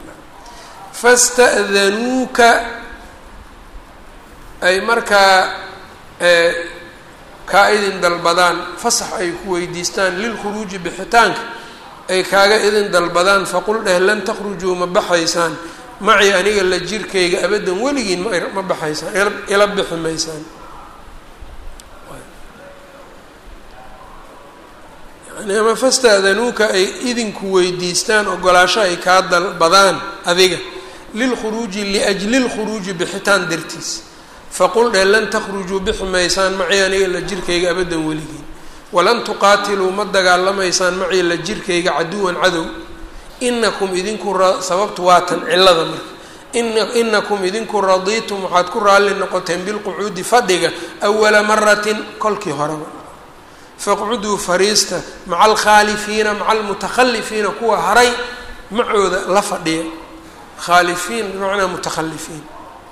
fasta'danuuka ay markaa kaa idin dalbadaan fasax ay ku weydiistaan lilkhuruuji bixitaanka ay kaaga idin dalbadaan faqul dheh lan takhrujuu ma baxaysaan macii aniga la jirkayga abaddan weligiin ma baxaysaan ila bixi maysaan yani ama fasta'danuuka ay idinku weydiistaan ogolaasho ay kaa dalbadaan adiga lilkhuruuji liajli lkhuruuji bixitaan dartiis faqul dheh lan takhrujuu bixi maysaan macii aniga la jirkayga abaddan weligiin walan tuqaatiluu ma dagaalamaysaan macii la jirkayga caduwan cadow inakum idinku sababtu waatan cilada marka inakum idinku radiitum waxaad ku raalli noqoteen bilqucuudi fadhiga awala maratin kolkii horeba faqcuduu fariista maca alkhaalifiina maca almutakhalifiina kuwa haray macooda la fadhiya khaalifiin bimacnaa mutakhalifiin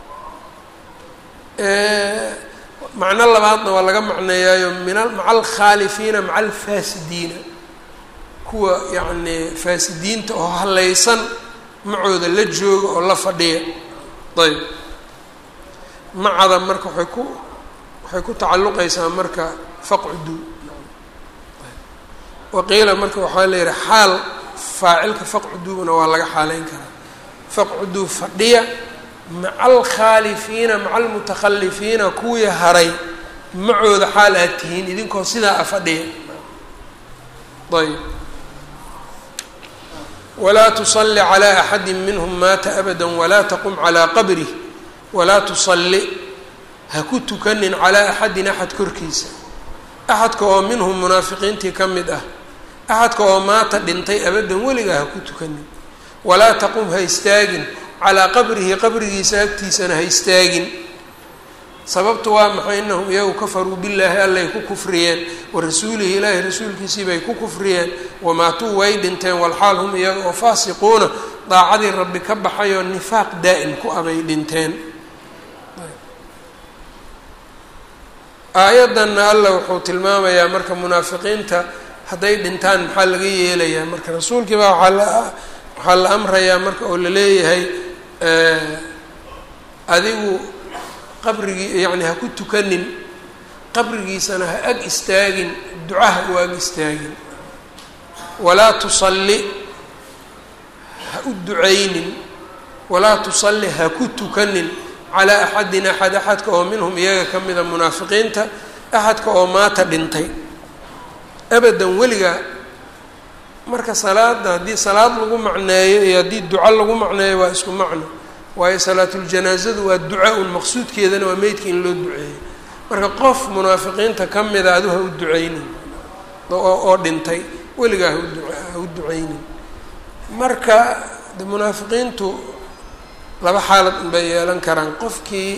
macno labaadna waa laga macneeyaayo min maca alkhaalifiina maca alfaasidiina kuwa yacnii faasidiinta oo hallaysan macooda la jooga oo la fadhiya ayb macada marka waxay ku waxay ku tacalluqaysaa marka faqcudu waqiila marka waxaa la yihi xaal faacilka faqcuduna waa laga xaaleyn karaa faqcuduu fadhiya maca alkhaalifiina maca almutakhalifiina kuwii haray macooda xaal aad tihiin idinkoo sidaa a fadhiya ayb walaa tusalli calaa axadi minhum maata abada walaa taqum calaa qabrih walaa tusalli ha ku tukanin calaa axadin axad korkiisa axadka oo minhum munaafiqiintii ka mid ah axadka oo maata dhintay abadan weligaa ha ku tukanin walaa taqum ha istaagin calaa qabrihi qabrigiisa agtiisana ha istaagin sababtu waa maxay inahum iyagu kafaruu billaahi allay ku kufriyeen wa rasuulihi ilaahi rasuulkiisii bay ku kufriyeen wamaatuu way dhinteen walxaal hum iyaga oo faasiquuna daacadii rabbi ka baxayoo nifaaq daa'im ku abay dhinteen aayaddanna alla wuxuu tilmaamayaa marka munaafiqiinta hadday dhintaan maxaa laga yeelayaa marka rasuulkii baa waaa la waxaa la amrayaa marka oo la leeyahay adigu qabrigii yacni ha ku tukanin qabrigiisana ha ag istaagin ducaha u ag istaagin walaa tusalli ha u ducaynin walaa tusalli ha ku tukanin calaa axadin axad axadka oo minhum iyaga ka mida munaafiqiinta axadka oo maata dhintay abadan weligaa marka salaada haddii salaad lagu macneeyo iyo haddii duco lagu macneeyo waa isku macno waayo salaatuljanaasadu waa duca un maqsuudkeedana waa meydka in loo duceeyo marka qof munaafiqiinta ka mida adu ha u ducaynin oo dhintay weligaa ha u ducaynin marka de munaafiqiintu laba xaalad unbay yeelan karaan qofkii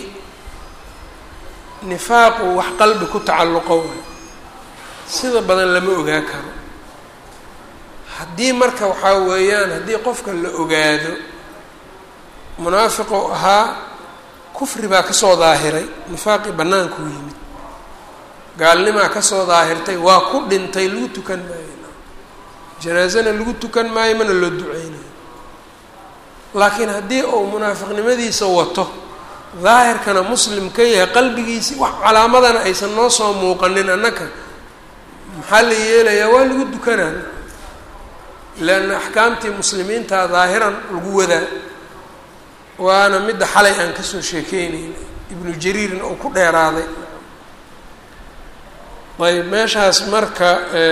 nifaaqu wax qalbi ku tacalluqo waay sida badan lama ogaa karo haddii marka waxaa weeyaan haddii qofka la ogaado munaafiqu ahaa kufri baa kasoo daahiray nifaaqii bannaankuu yimid gaalnimaa kasoo daahirtay waa ku dhintay lagu tukan maayo janaasana lagu tukan maayo mana loo duceynayo laakiin haddii uu munaafiqnimadiisa wato daahirkana muslim ka yahay qalbigiisi wax calaamadana aysan noo soo muuqanin annaka maxaa la yeelayaa waa lagu dukanaa leanna axkaamtii muslimiinta daahiran lagu wadaa waana midda xalay aan kasoo sheekeynayna ibnu jariirin oo ku dheeraaday ayb meeshaas marka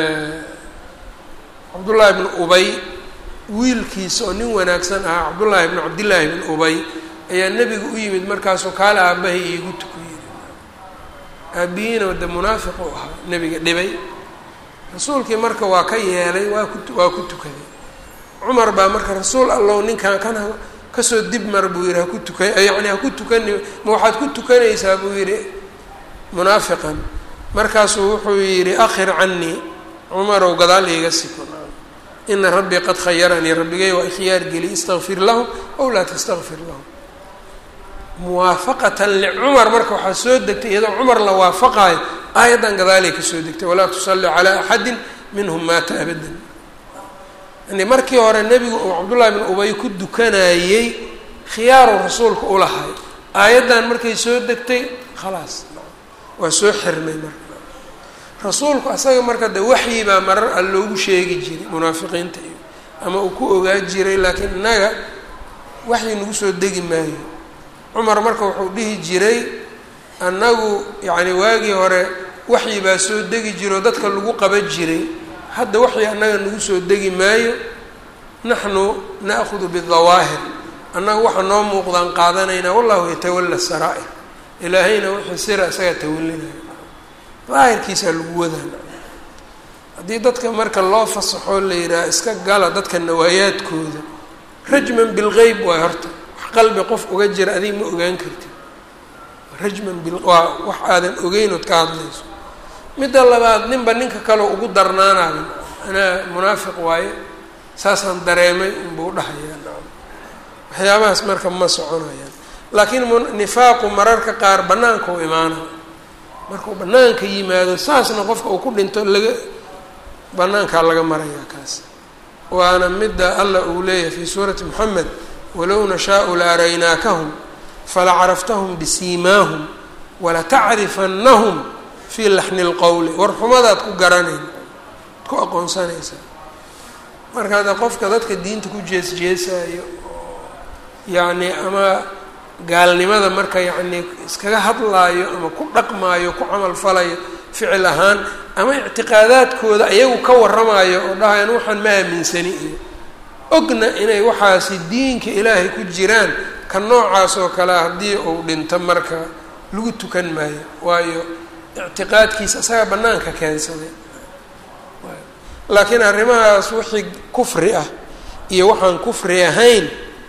cabdullaahi bnu ubay wiilkiisa oo nin wanaagsan ahaa cabdullaahi bnu cabdillaahi bnu ubay ayaa nebiga u yimid markaasoo kaale aabbahay iigu tuku yiri aabihiina de munaafiq u ahaa nebiga dhibay rasuulkii marka waa ka yeelay waa ku waa ku tukaday cumar baa marka rasuul allow ninkan kan kasoo dib mar buu yihi haku tuka yacni haku tukani ma waxaad ku tukanaysaa buu yihi munaafiqan markaasuu wuxuu yihi akhir canii cumarow gadaal iiga siko ina rabbii qad khayaranii rabbigay waa ikhyaar geli istakfir lahum ow laa tastakfir lahum muwaafaqatan licumar marka waxaa soo degtay iyadoo cumar la waafaqaayo aayaddan gadaalay kasoo degtay walaa tusalli calaa axadin minhum maata abadan yani markii hore nebigu uu cabdullahi bin ubay ku dukanayey khiyaaru rasuulka ulahay aayaddan markay soo degtay khalaas waa soo xirmay marka rasuulku asaga marka de waxyi baa marar a loogu sheegi jiray munaafiqiinta iyo ama uu ku ogaa jiray laakiin innaga waxyi nagu soo degi maayo cumar marka wuxuu dhihi jiray annagu yacni waagii hore waxyi baa soo degi jiro dadka lagu qaban jiray hadda waxyi annaga nagu soo degi maayo naxnu na'hudu bidawaahir annaga waxa noo muuqdaan qaadanaynaa wallahu yatawalla saraa'ir ilaahayna wixii sira isagaa tawalinayo daahirkiisaa lagu wadaa haddii dadka marka loo fasaxoo la yidhaha iska gala dadka nawaayaadkooda rajman bilgeyb waay horta wax qalbi qof uga jira adiga ma ogaan kartid rajman bil waa wax aadan ogeynood ka hadlayso midda labaad ninba ninka kaleo ugu darnaanayo anaa munaafiq waaye saasaan dareemay unbuu dhahayaa waxyaabahaas marka ma soconayaan laakiin nifaaqu mararka qaar bannaanka u imaana markuu bannaanka yimaado saasna qofka uu ku dhinto laga banaankaa laga marayaa kaas waana midda allah uu leeyahay fii suurati moxamed walow nashaau la araynaakahum fala caraftahum bisiimaahum walatacrifanahum fii laxni lqowli war xumadaad ku garanayn ku aqoonsanaysaa marka hadda qofka dadka diinta ku jees-jeesaayo oo yacni ama gaalnimada marka yacni iskaga hadlaayo ama ku dhaqmaayo ku camal falayo ficil ahaan ama ictiqaadaadkooda ayagu ka warramayo oo dhahayan waxaan ma aaminsani iyo ogna inay waxaasi diinka ilaahay ku jiraan ka noocaas oo kale haddii uu dhinto marka lagu tukan maayo waayo ictiqaadkiisa isagaa bannaanka keensaday laakiin arrimahaas wixii kufri ah iyo waxaan kufri ahayn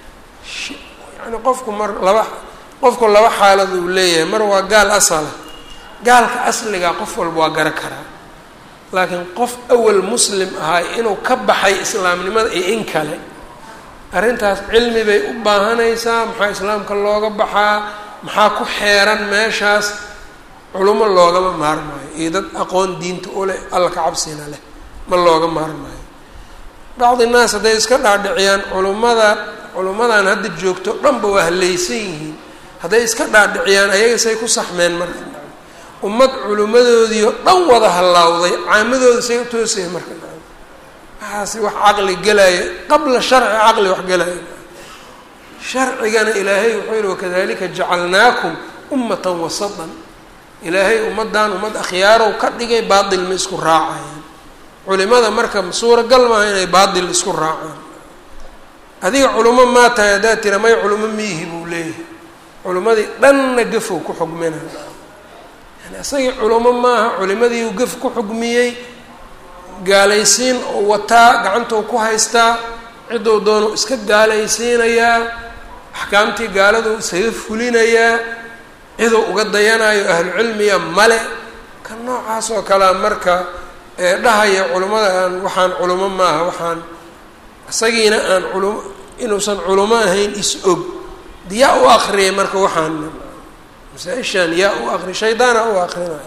yani qofku mar laba qofku laba xaalad uu leeyahay mar waa gaal asala gaalka asliga qof walba waa gara karaa laakiin qof awal muslim ahaa inuu ka baxay islaamnimada iyo in kale arrintaas cilmi bay u baahanaysaa maxaa islaamka looga baxaa maxaa ku xeeran meeshaas culummo loogama maarmaayo iyo dad aqoon diinta u leh alla ka cabsina leh ma looga maarmaayo bacdi naas hadday iska dhaadhiciyaan culummada culummadan hadda joogto dhanba waa hallaysan yihiin hadday iska dhaadhiciyaan ayaga say ku saxmeen marka ummad culimmadoodii oo dhan wada hallawday caamadooda say u toosaya marka waxaasi wax caqli gelaya qabla sharci caqli wax gelaya sharcigana ilaahay wuxuu yihi wakadalika jacalnaakum ummatan wasatan ilaahay ummaddan ummad akhyaarow ka dhigay baatil ma isku raacayaan culimada marka suuragal maaha inay baatil isku raacaan adiga culimo maa tahay haddaad tira may culimo miihi buu leeyahay culimmadii dhanna gafow ku xugmina yani isagii culimo maaha culimadii uu gaf ku xugmiyey gaalaysiin oo wataa gacantou ku haystaa ciddou doonu iska gaalaysiinayaa axkaamtii gaaladuu isaga fulinayaa ciduu uga dayanayo ahlu cilmiya male ka noocaas oo kalea marka ee dhahaya culimmada aan waxaan culimo maaha waxaan isagiina aan culum inuusan culimo ahayn is-og yaa u akriyay marka waxaan masaa-ishaan yaa u akri shaydaana u akrinaya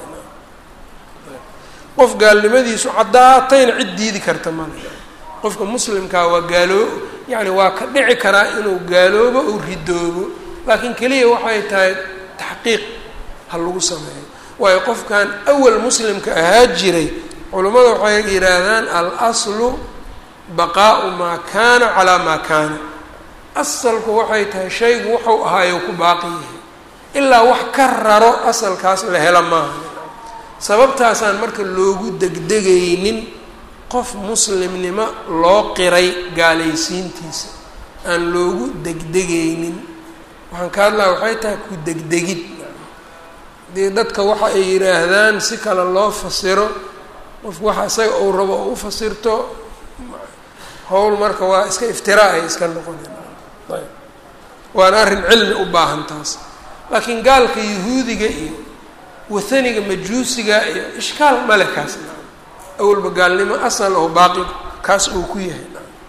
qof gaalnimadiisu caddaatayna cid diidi karta male qofka muslimkaa waa gaaloo yacni waa ka dhici karaa inuu gaaloobo ou ridoobo laakiin keliya waxay tahay taxqiiq ha lagu sameeyo waayo qofkan awal muslimka ahaa jiray culummada waxay yidhaahdaan al aslu baqaau maa kaana calaa maa kaana asalku waxay tahay shaygu wuxuu ahaayo ku baaqi yahay ilaa wax ka raro asalkaas la hela maaha sababtaasaan marka loogu degdegaynin qof muslimnimo loo qiray gaalaysiintiisa aan loogu degdegaynin waxaan ka hadlaa waxay tahay ku degdegid dee dadka waxa ay yidhaahdaan si kale loo fasiro qofku waxa isaga uu rabo oo u fasirto howl marka waa iska iftiraa ay iska noqoneen ayb waana arrin cilmi u baahan taas laakiin gaalka yahuudiga iyo wathaniga majuusiga iyo ishkaal male kaas awalba gaalnimo asal oo baaqi kaas uu ku yahay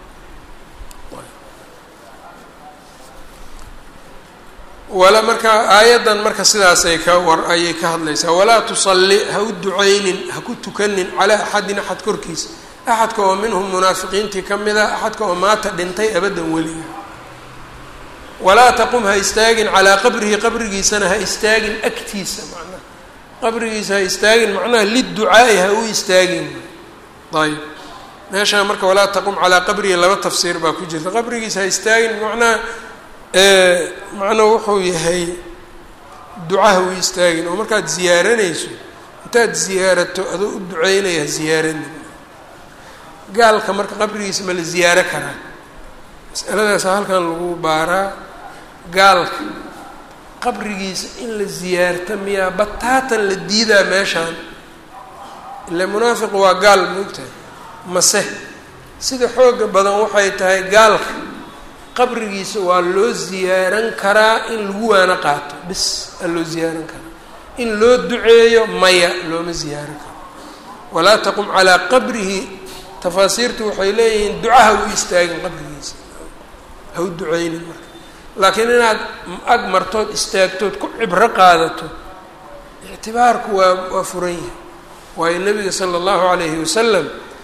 wala marka aayaddan marka sidaasay ka war ayay ka hadlaysaa walaa tusalli ha u ducaynin ha ku tukanin calaa axadin axad korkiisa axadka oo minhum munaafiqiintii ka mid a axadka oo maata dhintay abaddan weliga walaa taqum ha istaagin calaa qabrihi qabrigiisana ha istaagin agtiisa macnaha qabrigiisa ha istaagin macnaha liducaa'i ha u istaagin ayb meeshaa marka walaa taqum calaa qabrihi laba tafsiir baa ku jirta qabrigiisa ha istaagin macnaha macnuu wuxuu yahay ducaha u istaagin oo markaad ziyaaranayso intaad ziyaarato adoo u duceynaya ha ziyaaranin gaalka marka qabrigiisa ma la ziyaaro karaa masaladaasa halkan lagu baaraa gaalka qabrigiisa in la ziyaarta miyaa bataatan la diidaa meeshaan ile munaafiq waa gaal moogtahay mase sida xooga badan waxay tahay gaalka qabrigiisa waa loo ziyaaran karaa in lagu waano qaato bis aa loo ziyaaran karaa in loo duceeyo maya looma ziyaaran karo walaa taqum calaa qabrihi tafaasiirtu waxay leeyihiin ducaha u istaagin qabrigiisa ha u duceynin marka laakiin inaad ag martood istaagtood ku cibro qaadato ictibaarku waa waa furan yahay waayo nabiga sala allahu calayhi wasalam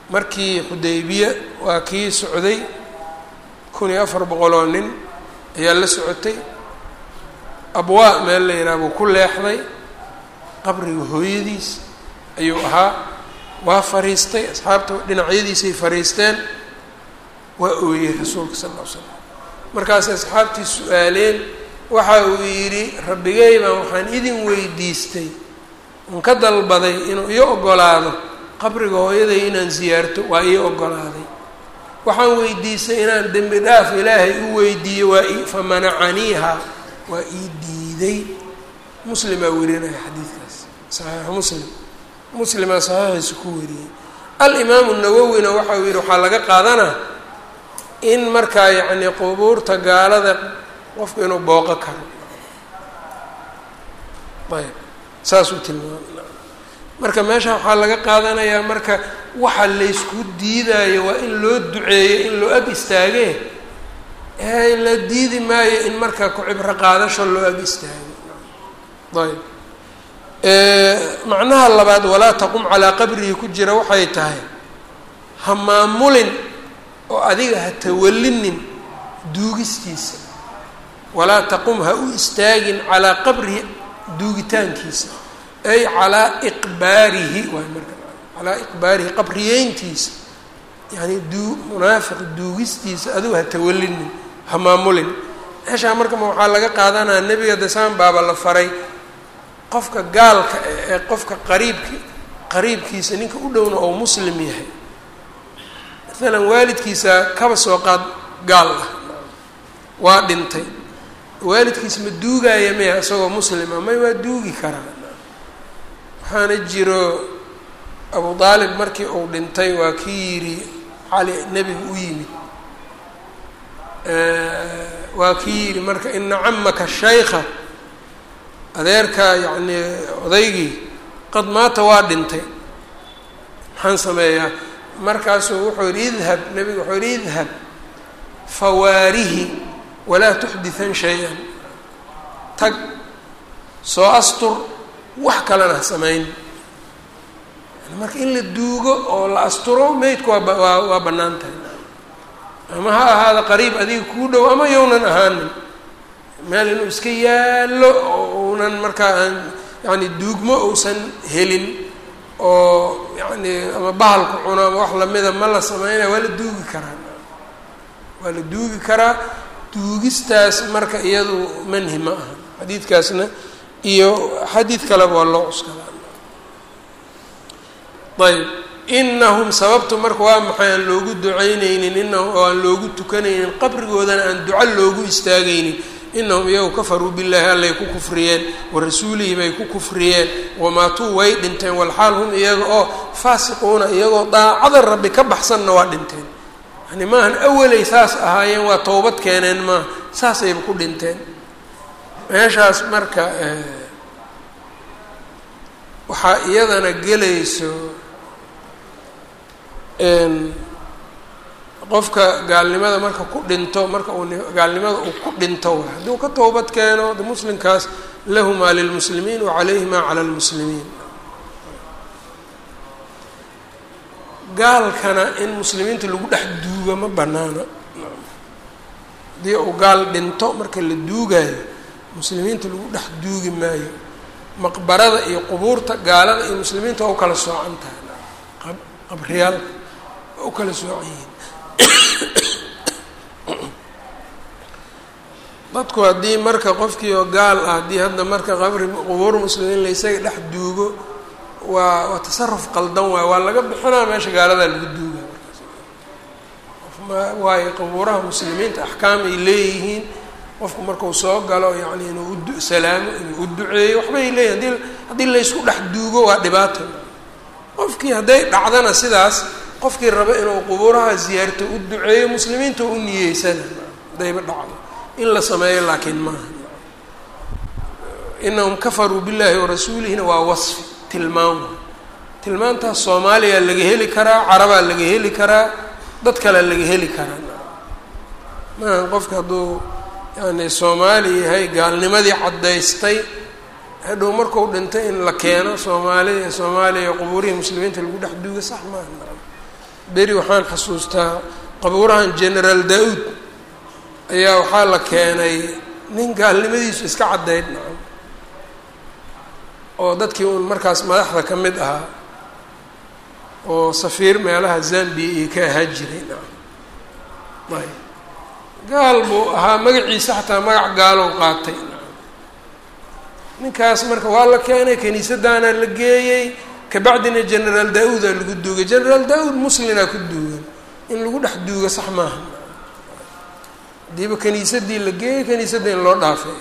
markii xudaybiya waa kii socday kun iyo afar boqol oo nin ayaa la socotay abwaa meel la yidhaha buu ku leexday qabriga hooyadiis ayuu ahaa waa fariistay asxaabta dhinacyadiisay fariisteen waa ooyey rasuulka sal ll ly slam markaasay asxaabtii su-aaleen waxa uu yidhi rabbigay baan waxaan idin weydiistay un ka dalbaday inuu ii ogolaado qabriga hooyaday inaan siyaarto waa ii ogolaaday waxaan weydiistay inaan dembi dhaaf ilaahay u weydiiyo waa i fa manacaniiha waa ii diiday muslimaa werinaya xadiidkaas saxiixu muslim muslimaa saxiixiisa ku wariyey alimaamu nawowina waxa uu yidhi waxaa laga qaadanaa in markaa yacni qubuurta gaalada qofku inuu booqo karo ayb saasuu tilmaamay marka meesha waxaa laga qaadanayaa marka waxa laysku diidaayo waa in loo duceeyo in loo ag istaagee ee la diidi maayo in marka ku-cibro qaadasho loo ag istaago ayb macnaha labaad walaa taqum calaa qabrihi ku jira waxay tahay ha maamulin oo adiga ha tawallinin duugistiisa walaa taqum ha u istaagin calaa qabrihi duugitaankiisa ay calaa iqbaarihi waay marka calaa iqbaarihi qabriyeyntiisa yani duu munaafiq duugistiisa adigu ha tawallinin ha maamulin meeshaa marka ma waxaa laga qaadanaya nebiga dasaan baaba la faray qofka gaalka ee qofka qariibki qariibkiisa ninka u dhowna oo muslim yahay maalan waalidkiisa kaba soo qaad gaal ah waa dhintay waalidkiisa ma duugaaya maya isagoo muslima may waa duugi karaa waxaana jiro abu aalib markii uu dhintay waa kii yidhi cali nebigu u yimid waa kii yidhi marka ina camaka shaykha adeerka yacni odaygii qad maata waa dhintay maxaan sameeyaa markaasuu wuxuu yidhi idhab nebigu wuxuu yidhi idhab fawaarihi walaa tuxditan shay-an tag soo astur wax kalena ha samayn marka in la duugo oo la asturo meydku waa waa waa bannaan tahay ama ha ahaada qariib adiga kuu dhow ama yownan ahaanin meel inuu iska yaallo oo uunan markaa aan yacni duugmo uusan helin oo yacni ama bahalku cuno ama wax lamida ma la sameynaya waa la duugi karaa waa la duugi karaa duugistaas marka iyadu manhi ma aha xadiidkaasna iyo xadiid kaleba waa loo cuskadaa ayb inahum sababtu marka waa maxay aan loogu ducaynaynin inahum oo aan loogu tukanaynin qabrigoodana aan duco loogu istaagaynin inahum iyagu kafaruu billaahi allay ku kufriyeen wa rasuulihi bay ku kufriyeen wamaatuu way dhinteen walxaal hum iyaga oo faasiquuna iyagoo daacada rabbi ka baxsanna waa dhinteen yani maahan awalay saas ahaayeen waa towbad keeneen maaha saasayba ku dhinteen meeshaas marka waxaa iyadana gelayso qofka gaalnimada marka ku dhinto marka uu gaalnimada uu ku dhinto wa hadduu ka towbad keeno de muslimkaas lahumaa lilmuslimiin wa calayhimaa cala lmuslimiin gaalkana in muslimiinta lagu dhex duugo ma banaana haddii uu gaal dhinto marka la duugaayo muslimiinta lagu dhex duugi maayo maqbarada iyo qubuurta gaalada iyo muslimiinta waa u kala soocan tahay qabriyaalka waa u kala soocan yihiin dadku haddii marka qofkii oo gaal ah haddii hadda marka qabri qubuur muslimiin la isaga dhex duugo waa waa tasaruf qaldan waayo waa laga bixinaa meesha gaaladaa lagu duuga markaas waayo qubuuraha muslimiinta axkaam ay leeyihiin qofku markuu soo galo yacni inuu u salaamo inuu u duceeyo waxbay leeyihin hadii haddii laysku dhex duugo waa dhibaato qofkii hadday dhacdana sidaas qofkii raba inuu qubuuraha ziyaarto u duceeyo muslimiinta u niyeysana haddayba dhacdo in la sameeyo laakiin maaha inahum kafaruu billahi warasuulihina waa wasfi tilmaam tilmaantaas soomaaliya laga heli karaa carabaa laga heli karaa dad kalea laga heli karaa maaha qofka hadduu yani soomaali yahay gaalnimadii caddaystay hadhow marku dhintay in la keeno soomaalida soomaaliya qubuurihii muslimiinta lagu dhex duuga sax maaha beri waxaan xasuustaa qabuurahan generaal da-uud ayaa waxaa la keenay nin gaalnimadiisu iska caddayd nacam oo dadkii uun markaas madaxda ka mid ahaa oo safiir meelaha zambia iyo ka ahaa jiray nacam ayb gaal buu ahaa magaciisa xataa magac gaalow qaatay ninkaas marka waa la keenay kiniisadaana la geeyey kabacdina generaal da-uuda lagu duugay generaal da-uud muslinaa ku duugan in lagu dhex duugo sax maaha hadiiba kiniisadii la geeyey kiniisadda in loo dhaafay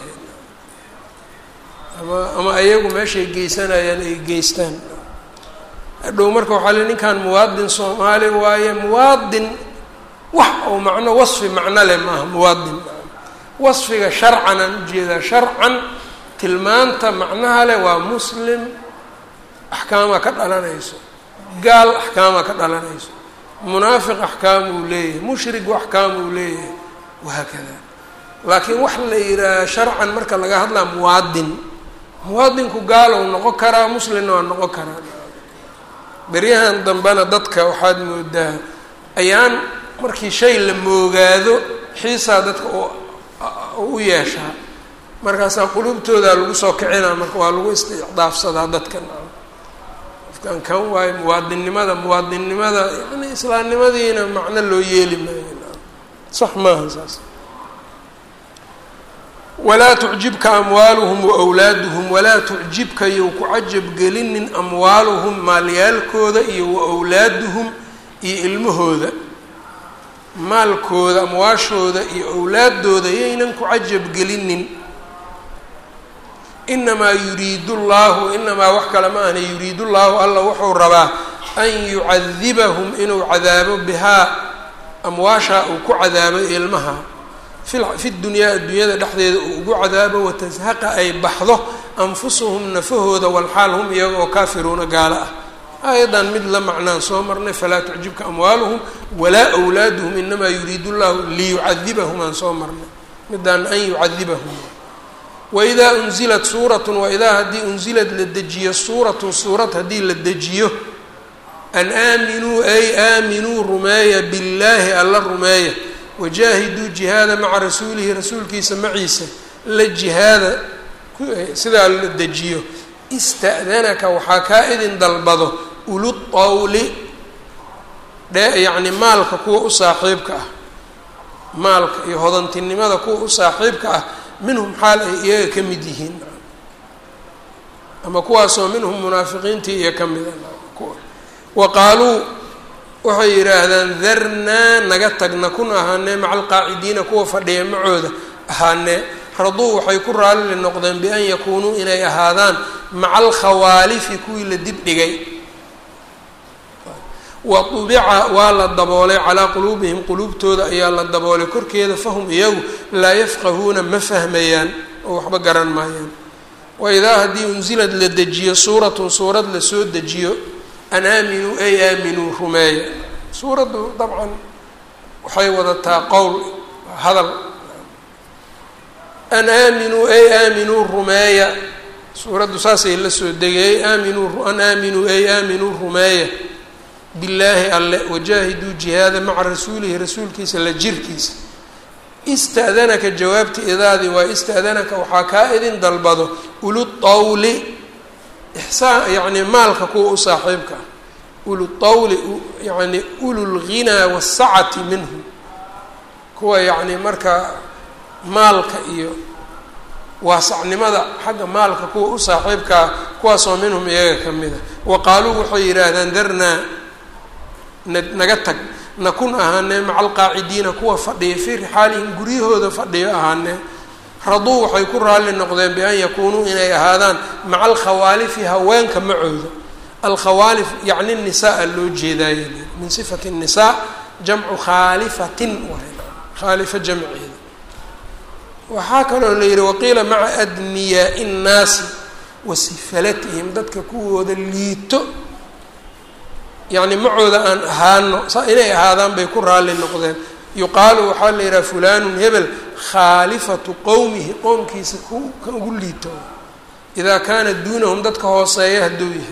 ama ama ayagu meeshay geysanayaan ay geystaan hadhow marka waxaa le ninkan muwaadin soomaali waaye muwaadin wax ou macno wasfi macno leh maaha muwaadin wasfiga sharcan aan ujeedaa sharcan tilmaanta macnaha leh waa muslim axkaamaa ka dhalanayso gaal axkaamaa ka dhalanayso munaafiq axkaam uu leeyahay mushrigu axkaam uu leeyahay wahaakada laakiin wax la yidhaaha sharcan marka laga hadlaa muwaadin muwaadinku gaal ou noqon karaa muslimna waa noqon karaa beryahan dambena dadka waxaad moodaa ayaan markii shay la moogaado xiisaa dadka u yeeshaa markaasaa qulubtooda lagu soo kicinaa marka waa lagu isticdaafsadaa dadkan qofkan kan waayo muwaadinnimada muwaadinnimada yani islaamnimadiina macno loo yeeli maayo sax maaha saas walaa tucjibka amwaaluhum waawlaaduhum walaa tucjibka iyow ku cajabgelinin amwaaluhum maalyaalkooda iyo waawlaaduhum iyo ilmahooda maalkooda amwaashooda iyo awlaadooda yaynan ku cajabgelinin inamaa yuriidu llahu inamaa wax kale ma ahna yuriidu llahu alla wuxuu rabaa an yucadibahum inuu cadaabo bihaa amwaashaa uu ku cadaabo ilmaha fi dunyaa adduunyada dhexdeeda uu ugu cadaabo watashaqa ay baxdo anfusuhum nafahooda walxaal hum iyaga oo kaafiruuna gaalo ah aayadan mid la macnaan soo marnay falaa tucjibka amwaaluhum walaa wlaaduhum inamaa yuriidu llahu liyucadibahum aan soo marnay midaan an yucadibahum waidaa unzilat suuratun waidaa haddii unzilad la dejiyo suuratun suurad haddii la dejiyo an aaminuu ay aaminuu rumeeya billaahi alla rumeeya wajaahiduu jihaada maca rasuulihi rasuulkiisa maciisa la jihaada sidaa la dejiyo ista'danaka waxaa kaa idin dalbado ulutawli dhe yacni maalka kuwa u saaxiibka ah maalka iyo hodantinimada kuwa u saaxiibka ah minhum xaal ay iyaga ka mid yihiin ama kuwaasoo minhum munaafiqiintii iyo ka mida wa qaaluu waxay yidhaahdaan darnaa naga tagna kun ahaanee maca alqaacidiina kuwa fadhiya macooda ahaanee raduu waxay ku raalli noqdeen bian yakuunuu inay ahaadaan maca alkhawaalifi kuwii la dib dhigay wa tubica waa la daboolay calaa quluubihim quluubtooda ayaa la daboolay korkeeda fahum iyagu laa yafqahuuna ma fahmayaan oo waxba garan maayaan waidaa haddii unsilad la dejiyo suuratun suurad lasoo dejiyo an aaminuu ay aaminuu rumeeya suuraddu dabcan waxay wadataa qowl hadal an aaminuu ay aaminuu rumeeya suuraddu saasay la soo degay aaminuu an aaminuu ay aaminuu rumeeya billaahi alle wajaahiduu jihaada maca rasuulihi rasuulkiisa la jirkiisa ista'danaka jawaabta idaadii waa ista'danaka waxaa kaa idin dalbado ulutawli ixsaan yacni maalka kuwa u saaxiibka ah ulutawli yacni ululghinaa waasacati minhu kuwa yacni marka maalka iyo waasacnimada xagga maalka kuwa u saaxiibkaa kuwaasoo minhum iyaga ka mid a wa qaaluu waxay yidhaahdaan darnaa naga tag nakun ahaanee maca alqaacidiina kuwa fadhiya fii rixaalihim guryahooda fadhiyo ahaanee raduu waxay ku raalli noqdeen bian yakuunuu inay ahaadaan maca alkhawaalifi haweenka macooda alkhawaalif yacni nisaa loo jeedaaye min sifati nisaa jamcu khaalifatin khaalifa jamceeda waxaa kaloo la yihi waqiila maca adniyaai nnaasi wa sifalatihim dadka kuwooda liito yacni macooda aan ahaano saa inay ahaadaan bay ku raalli noqdeen yuqaalu waxaa la yidhaha fulanun hebel khaalifatu qowmihi qowmkiisa ku kan ugu liito idaa kaana duunahum dadka hooseeya hadduu yahay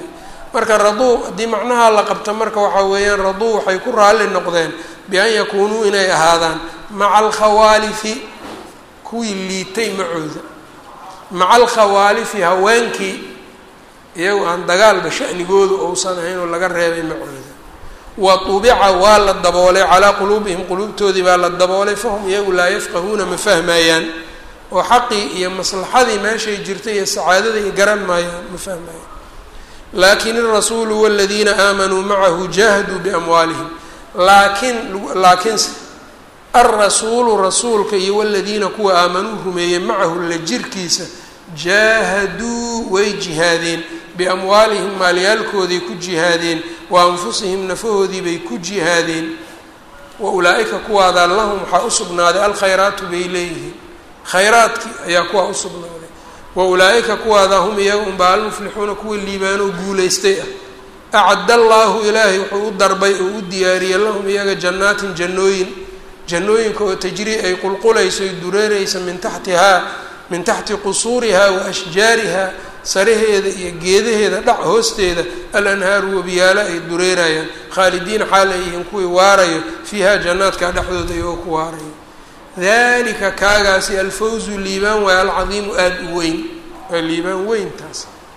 marka raduu haddii macnaha la qabto marka waxaa weeyaan raduu waxay ku raalli noqdeen bi-an yakuunuu inay ahaadaan maca alkhawaalifi kuwii liitay macooda maca alkhawaalifi haweenkii iyagu aan dagaalba shanigoodu ousan ahayn oo laga reebay macooda wa tubica waa la daboolay calaa quluubihim quluubtoodii baa la daboolay fahum iyagu laa yafqahuuna ma fahmayaan oo xaqii iyo maslaxadii meeshay jirtay iyo sacaadadii garan maayaan ma fahmayaan laakin irasuulu waladiina aamanuu macahu jaahaduu biamwaalihim laakiin laakiinse alrasuulu rasuulka iyo waladiina kuwa aamanuu rumeeyey macahu la jirkiisa jaahaduu way jihaadeen biamwaalihim maalyaalkooday ku jihaadeen wa anfusihim nafahoodii bay ku jihaadeen wa ulaa-ika kuwaadaa lahum waxaa u sugnaaday alkhayraatu bay leeyihiin khayraadkii ayaa kuwaa u sugnaaday wa ulaa-ika kuwaadaa hum iyaga unbaa almuflixuuna kuwa liibaanoo guulaystay ah acadda allaahu ilaahay wuxuu u darbay oo u diyaariyey lahum iyaga jannaatin jannooyin jannooyinka oo tajrii ay qulqulayso ay dureereysa min taxtihaa min taxti qusuurihaa wa ashjaarihaa saraheeda iyo geedaheeda dhac hoosteeda alanhaaru wabiyaalo ay dureerayaan khaalidiina xaal ay yihiin kuwii waarayo fiiha jannaadka dhexdooda iyagoo ku waarayo dalika kaagaasi alfawzu liibaan waay alcadiimu aada u weyn waa liibaan weyntaas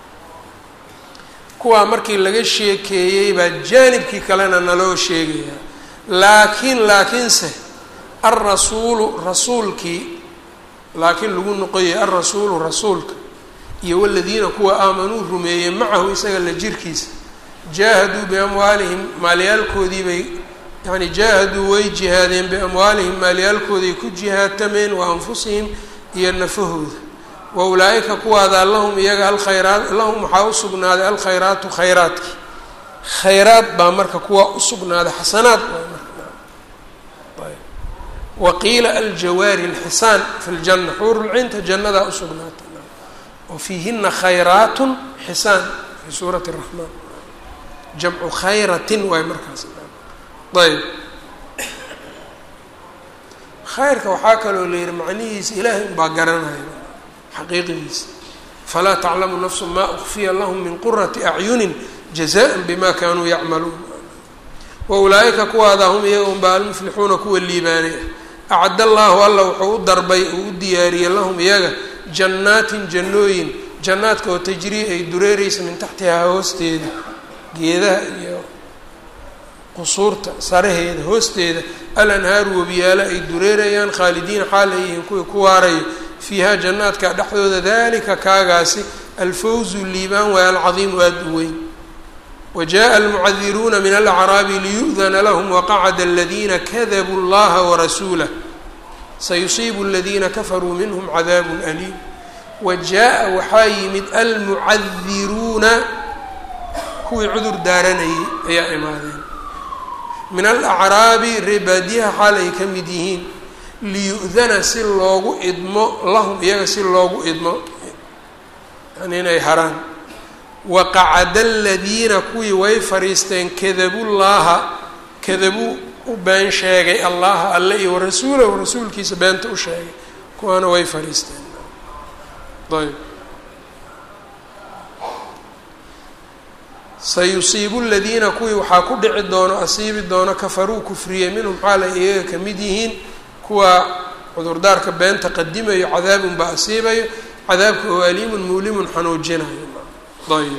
kuwaa markii laga sheekeeyey baa jaanibkii kalena naloo sheegayaa laakiin laakiinse alrasuulu rasuulkii laakiin lagu noqoyay alrasuulu rasuulka iyo waladiina kuwa aamanuu rumeeyey macahu isaga la jirkiisa jaahaduu biamwaalihim maalyaalkoodii bay yani jaahaduu way jihaadeen biamwaalihim maalyaalkooday ku jihaadtameen wa anfusihim iyo nafahooda wa ulaa-ika kuwaadaa lahum iyaga alkhayraat lahum waxaa u sugnaaday alkhayraatu khayraadki khayraad baa marka kuwaa usugnaaday xasanaad waqiila aljawaari alxisaan fi ljanna xuurulcinta jannadaa usugnaatay wa fiihina khayraatun xisaan fi suurati raxmaan jamcu khayratin waay markaas ayb khayrka waxaa kaloo la yihi macnihiisa ilaahay unbaa garanaya xaqiiqidiisa falaa taclamu nafsu maa ukfiya lahum min qurati acyunin jazaan bima kanuu yacmaluun wa ulaa-ika kuwaadaa hum iyaga unbaa almuflixuuna kuwa liibaanay ah acad allaahu alla wuxuu u darbay uu u diyaariyey lahum iyaga jannaatin jannooyin jannaadka oo tajrii ay dureereysa min taxtihaa hoosteeda geedaha iyo qusuurta saraheeda hoosteeda alanhaaru wabiyaalo ay dureerayaan khaalidiina xaal ay yihiin kuwii ku waarayo fiiha jannaadka dhexdooda dalika kaagaasi alfawzu liibaan waay alcadiimu aada u weyn wajaءa almucadiruuna min alacraabi liyu'dana lahm waqacada aladiina kadabuu اllaha warasuulah sayusiibu aladiina kafaruu minhm cadaabu aliim wajaءa waxaa yimid almucadiruuna kuwii cudur daaranayay ayaa imaadeen min alacraabi reebaadiyaha xaal ay ka mid yihiin liyu'dana si loogu idmo lahum iyaga si loogu idmo yani inay haraan waqacada aladiina kuwii way fariisteen kadabullaaha kadabuu u been sheegay allaha alle iyo warasuulahu rasuulkiisa beenta u sheegay kuwaana way fariisteen ayb sayusiibu ladiina kuwii waxaa ku dhici doono asiibi doono kafaruu kufriye minhum xaalay iyaga ka mid yihiin kuwa cudurdaarka beenta qadimayo cadaabun baa asiibayo cadaabka oo aliimun muulimun xanuujinayo ayb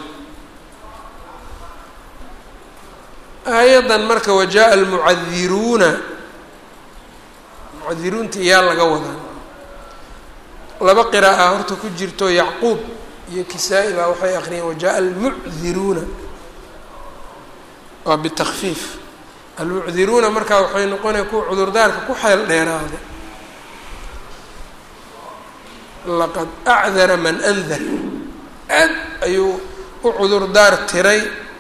aayaddan marka wajaءa almucadiruuna mucadiruunta iyaa laga wadaa laba qira'a horta ku jirto yacquub iyo kisaa-i baa waxay aqriyeen wajaءa almucdiruuna waa bitakfiif almucdiruuna markaa waxay noqonaya kuwa cudurdaarka ku xeel dheeraada laqad acdara man andar aad ayuu u cudurdaar tiray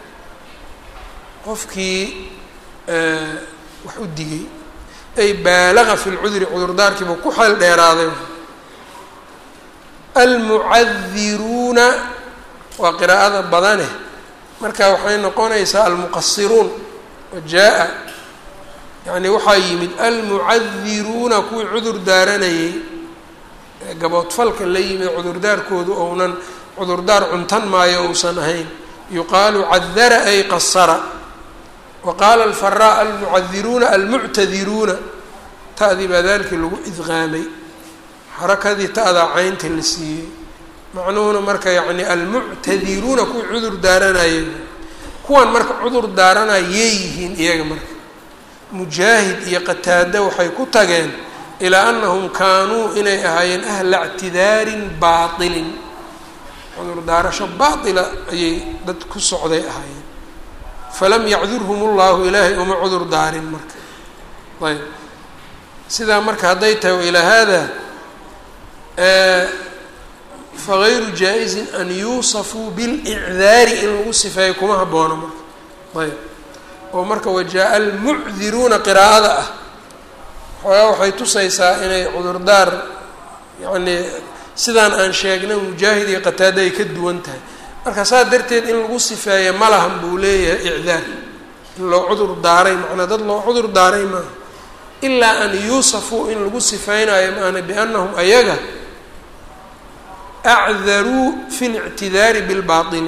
qofkii wax u digay ay baalaga fi lcudri cudurdaarkiibuu ku xeel dheeraaday almucadiruuna waa qiraa'ada badane marka waxay noqonaysaa almuqasiruun wajaa-a yacni waxaa yimid almucadiruuna kuwii cudur daaranayay gaboodfalka la yimid cudurdaarkoodu ounan cudurdaar cuntan maayo uusan ahayn yuqaalu cadara ay qasara wa qaala alfaraa almucadiruuna almuctadiruuna ta'dii baa daalkii lagu idqaamay xarakadii ta'daa caynta la siiyey macnuhuna marka yacni almuctadiruuna kuwii cudur daaranayay kuwan marka cudur daaranayay yihiin iyaga marka mujaahid iyo qataada waxay ku tageen ilaa anahum kaanuu inay ahaayeen ahla ictidaarin baatilin cudur daarasho baatila ayay dad ku socday ahaayeen falam yacdurhum ullahu ilaahay uma cudur daarin marka ayb sidaa marka hadday tahay wailaa haada fagayru jaa-izin an yuusafuu bilicdaari in lagu sifeeyo kuma haboono marka ayb oo marka wajaa almucdiruuna qiraa'ada ah xoogaa waxay tusaysaa inay cudurdaar yacnii sidaan aan sheegnay mujaahid iyo qataada ay ka duwan tahay marka saas darteed in lagu sifeeya ma lahan buu leeyahay icdaar in loo cudur daaray macnaa dad loo cudur daaray maaha ilaa an yuusafuu in lagu sifeynayo maana biannahum ayaga acdaruu fi lictidaari bilbaaili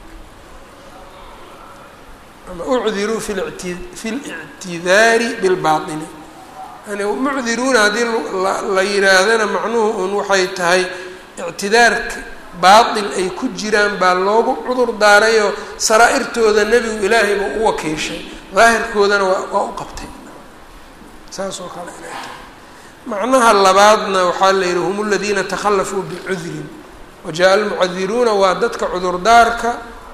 ama ucdiruu fi ti fi lictidaari bilbaaili yani mucdiruuna haddii la yidhaahdana macnuhu un waxay tahay ictidaarka baatil ay ku jiraan baa loogu cudur daarayoo saraa-irtooda nebigu ilaahay buu u wakiishay daahirkoodana waa waa u qabtay saas oo kale inay tahay macnaha labaadna waxaa la yidhi hum aladiina takhallafuu bicudrin wajaa almucadiruuna waa dadka cudurdaarka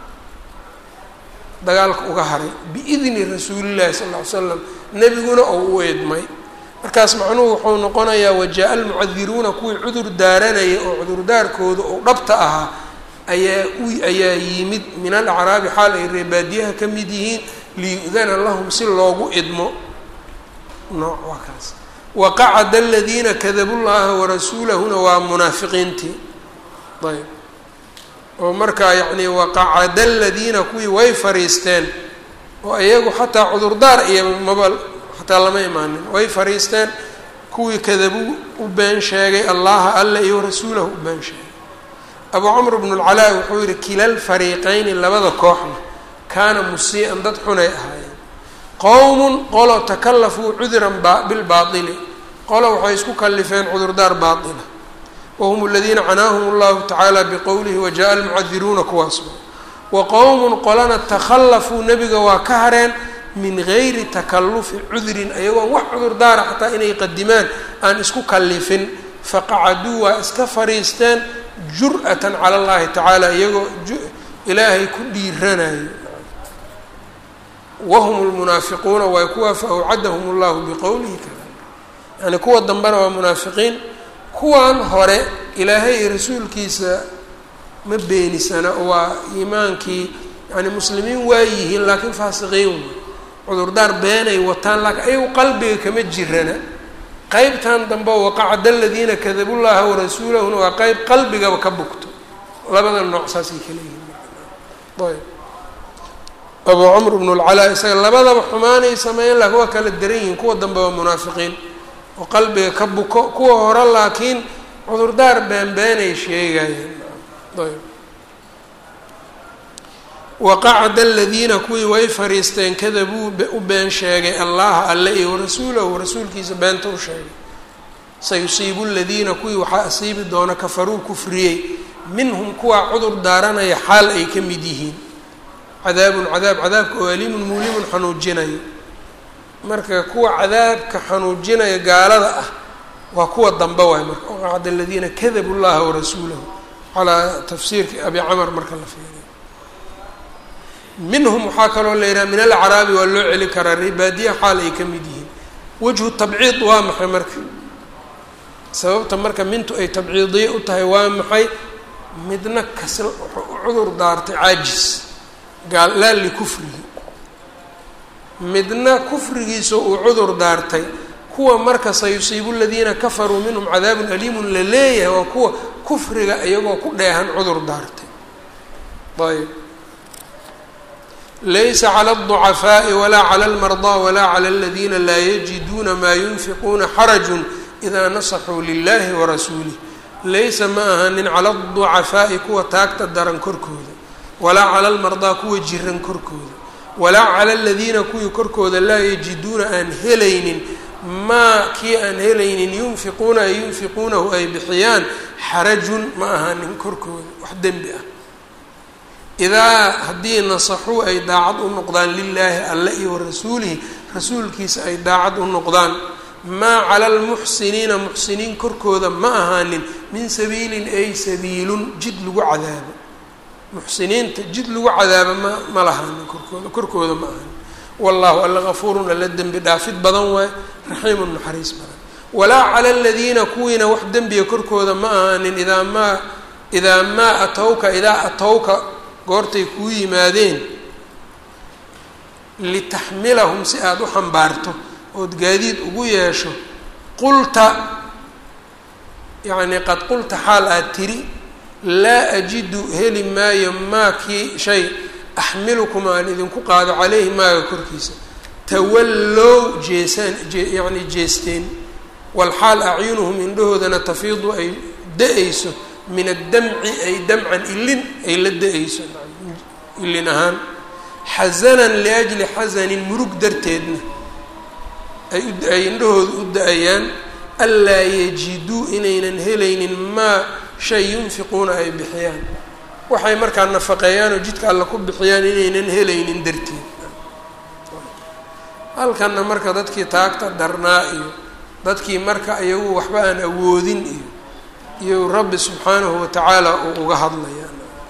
dagaalka uga haray biidni rasuulillahi sal ll ly slam nebiguna oo u eedmay markaas macnuhu wuxuu noqonayaa wajaa almucadiruuna kuwii cudur daaranaya oo cudurdaarkooda oo dhabta ahaa ayaa u ayaa yimid min alacraabi xaal ay reebaadiyaha ka mid yihiin liyudana lahum si loogu idmo nooc waa kaas waqacada aladiina kadabu llaha warasuulahuna waa munaafiqiintii ayb oo markaa yacni waqacada aladiina kuwii way fariisteen oo iyagu xataa cudurdaar iyo maba xataa lama imaanin way fariisteen kuwii kadabuu u been sheegay allaha alla iyo rasuulahu u been sheegay abuu camr bnu lcalaa wuxuu yihi kilal fariiqeyni labada kooxna kaana musii-an dad xunay ahaayeen qowmun qolo takallafuu cudran bilbaaili qolo waxay isku kallifeen cudurdaar baatila whm اladiina canaahum اllahu tacaala bqowlihi wajaءa almucadiruuna kuwaas wa qowmun qolana takhallafuu nebiga waa ka hareen min gayri takalufi cudrin ayagoon wax cudurdaara xataa inay qadimaan aan isku kallifin faqacaduu waa iska fariisteen jur'ata cala اllahi tacaala iyagoo ilaahay ku dhiiranayo wahum lmunaafiquuna waay kuwa faawcadahum اllahu biqowlihi kada yani kuwa dambena waa munaafiqiin kuwan hore ilaahay iyo rasuulkiisa ma beenisana waa iimaankii yani muslimiin waa yihiin laakiin faasiqiin wey cudurdaar beenay wataan laakiin ayagu qalbiga kama jirana qeybtan dambe waqacda aladiina kadabu llaha warasuulahuna waa qeyb qalbigaba ka bugto labada nooc saasay kala yihiin ayb abuu camr bnu lcalaa isaga labadaba xumaanay sameeyeen laakiin waa kala daran yihiin kuwa dambe waa munaafiqiin oo qalbiga ka buko kuwa hore laakiin cudurdaar beenbeenay sheegayeen ayb waqacda aladiina kuwii way fariisteen kadabuu u been sheegay allaha alle iyo warasuulahu rasuulkiisa beenta u sheegay sayusiibu ladiina kuwii waxaa asiibi doona kafaruu kufriyey minhum kuwaa cudur daaranaya xaal ay ka mid yihiin cadaabun cadaab cadaabka oo aliimun muulimun xanuujinayo marka kuwa cadaabka xanuujinaya gaalada ah waa kuwa dambe waay marka waqacda aladiina kadabu llaha warasuulahu calaa tafsiirka abi camar marka la fiiriyo minhum waxaa kaloo la yidhaha min alacraabi waa loo celi karaa ribaadiya xaal ay ka mid yihiin wajhu tabciid waa maxay marka sababta marka mintu ay tabciidiye u tahay waa maxay midna kas wuxuu u cudur daartay caajis gaal laa likufrihi midna kufrigiisa uu cudur daartay kuwa marka sayusiibu ladiina kafaruu minhum cadaabun aliimun la leeyahay waa kuwa kufriga iyagoo ku dheehan cudur daartay ayb laysa clى الضcafaaءi walaa clى اlmarضى walaa clى اladiina laa yajiduuna maa yunfiquuna xaraju إida nasaxuu lilahi warasuulih laysa ma ahanin cala الضucafaaءi kuwa taagta daran korkooda walaa cala almardaa kuwa jiran korkooda walaa cala aladiina kuwii korkooda laa yajiduuna aan helaynin maa kii aan helaynin yunfiquuna ay yunfiquunahu ay bixiyaan xarajun ma ahaanin korkooda wax dembi ah idaa haddii nasaxuu ay daacad u noqdaan lilaahi alle iyo warasuulihi rasuulkiisa ay daacad u noqdaan maa cala almuxsiniina muxsiniin korkooda ma ahaanin min sabiilin ay sabiilun jid lagu cadaabo muxsiniinta jid lagu cadaabo ma ma lahaanin korkooda korkooda ma ahaanin wallahu alla gafuurun alla dembi dhaafid badan waay raxiimun naxariis badan walaa cala aladiina kuwiina wax dembiga korkooda ma ahaanin idaa maa idaa maa atowka idaa atowka goortay kuu yimaadeen litaxmilahum si aada u xambaarto ood gaadiid ugu yeesho qulta yacnii qad qulta xaal aad tiri laa ajidu heli maayo maa kii shay axmilukum aan idinku qaado caleyhi maaga korkiisa tawallow jeesaan yacni jeesteen walxaal acyunuhum indhahoodana tafiidu ay da-ayso min addamci ay damcan ilin ay la da-ayso ilin ahaan xasanan liajli xasanin murug darteedna ay indhahooda u da-ayaan anlaa yajiduu inaynan helaynin maa shay yunfiquuna ay bixiyaan waxay markaa nafaqeeyaan oo jidka alla ku bixiyaan inaynan helaynin darteed halkanna marka dadkii taagta darnaa iyo dadkii marka iyagu waxba aan awoodin iyo iyo rabbi subxaanahu watacaala uu uga hadlaya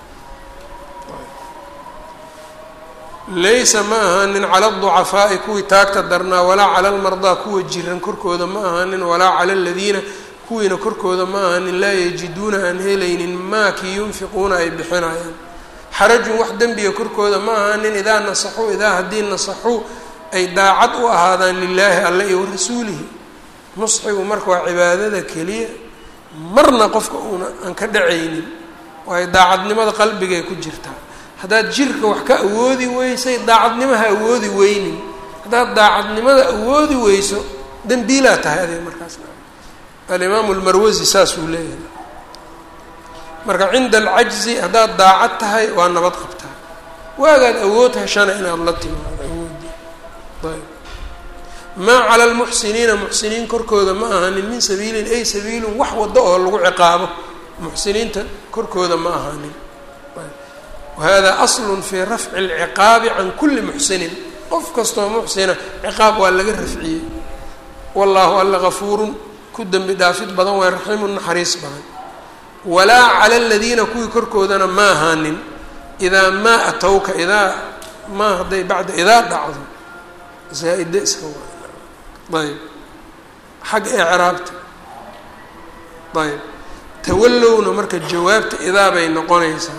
laysa ma ahaanin cala aducafaa'i kuwii taagta darnaa walaa cala almardaa kuwa jiran korkooda ma ahaanin walaa cala aladiina kuwiina korkooda ma ahaanin laa yajiduuna aan helaynin maa kii yunfiquuna ay bixinayaan xarajun wax dembiga korkooda ma ahaanin idaa nasaxuu idaa haddii nasaxuu ay daacad u ahaadaan lilaahi alle iyo warasuulihi nusxigu marka waa cibaadada keliya marna qofka uuna aan ka dhacaynin waayo daacadnimada qalbigay ku jirtaa haddaad jirka wax ka awoodi weysay daacadnimo ha awoodi weynin haddaad daacadnimada awoodi weyso dembiilaa tahay adiga markaas alimaamu lmarwasi saasuu leeyahay marka cinda alcajzi haddaad daacad tahay waa nabad qabtaa waagaad awood heshana inaad la timaado awoodi ayb maa cala almuxsiniina muxsiniin korkooda ma ahanin min sabiilin ay sabiilun wax waddo oo lagu ciqaabo muxsiniinta korkooda ma ahanin wahada aslun fii rafci alciqaabi can kulli muxsinin qof kastoo muxsina ciqaab waa laga rafciyey wallaahu alla gafuurun ku dembi dhaafid badan waa raxiimun naxariis badan walaa cala aladiina kuwii korkoodana ma ahaanin idaa maa atowka idaa maa hadday bacda idaa dhacdo zaa-ida iska wa ayb xagga ecraabta ayb tawallowna marka jawaabta idaa bay noqonaysaa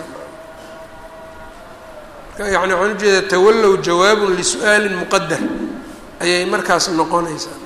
yani waxaan ujeedaa tawallow jawaabun lisu-aalin muqadar ayay markaas noqonaysaa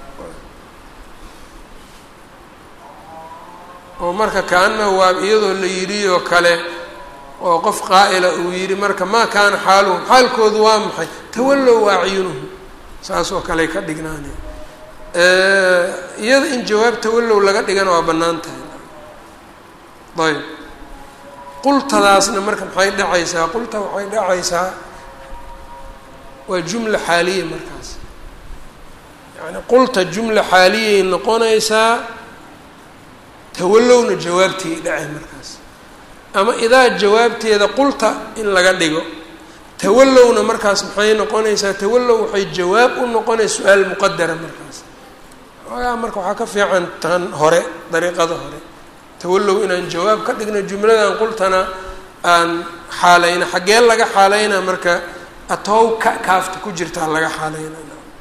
oo marka kaana waa iyadoo la yidhi oo kale oo qof qaa'ila uu yidhi marka maa kaana xaaluhum xaalkoodu waa maxay tawallow acyunuhum saas oo kaley ka dhignaane iyada in jawaab tawallow laga dhigana waa bannaan tahay ayb qultadaasna marka maxay dhacaysaa qulta waxay dhacaysaa waa jumla xaaliya markaas yani qulta jumla xaaliyay noqonaysaa tawallowna jawaabteey dhacay markaas ama idaa jawaabteeda qulta in laga dhigo tawallowna markaas maxay noqonaysaa tawallow waxay jawaab u noqonaysa su-aal muqadara markaas xoogaa marka waxaa ka fiican tan hore dariiqada hore tawallow inaan jawaab ka dhigno jumladan qultana aan xaalayna xaggee laga xaalaynaa marka atow ka kaafta ku jirtaa laga xaalayna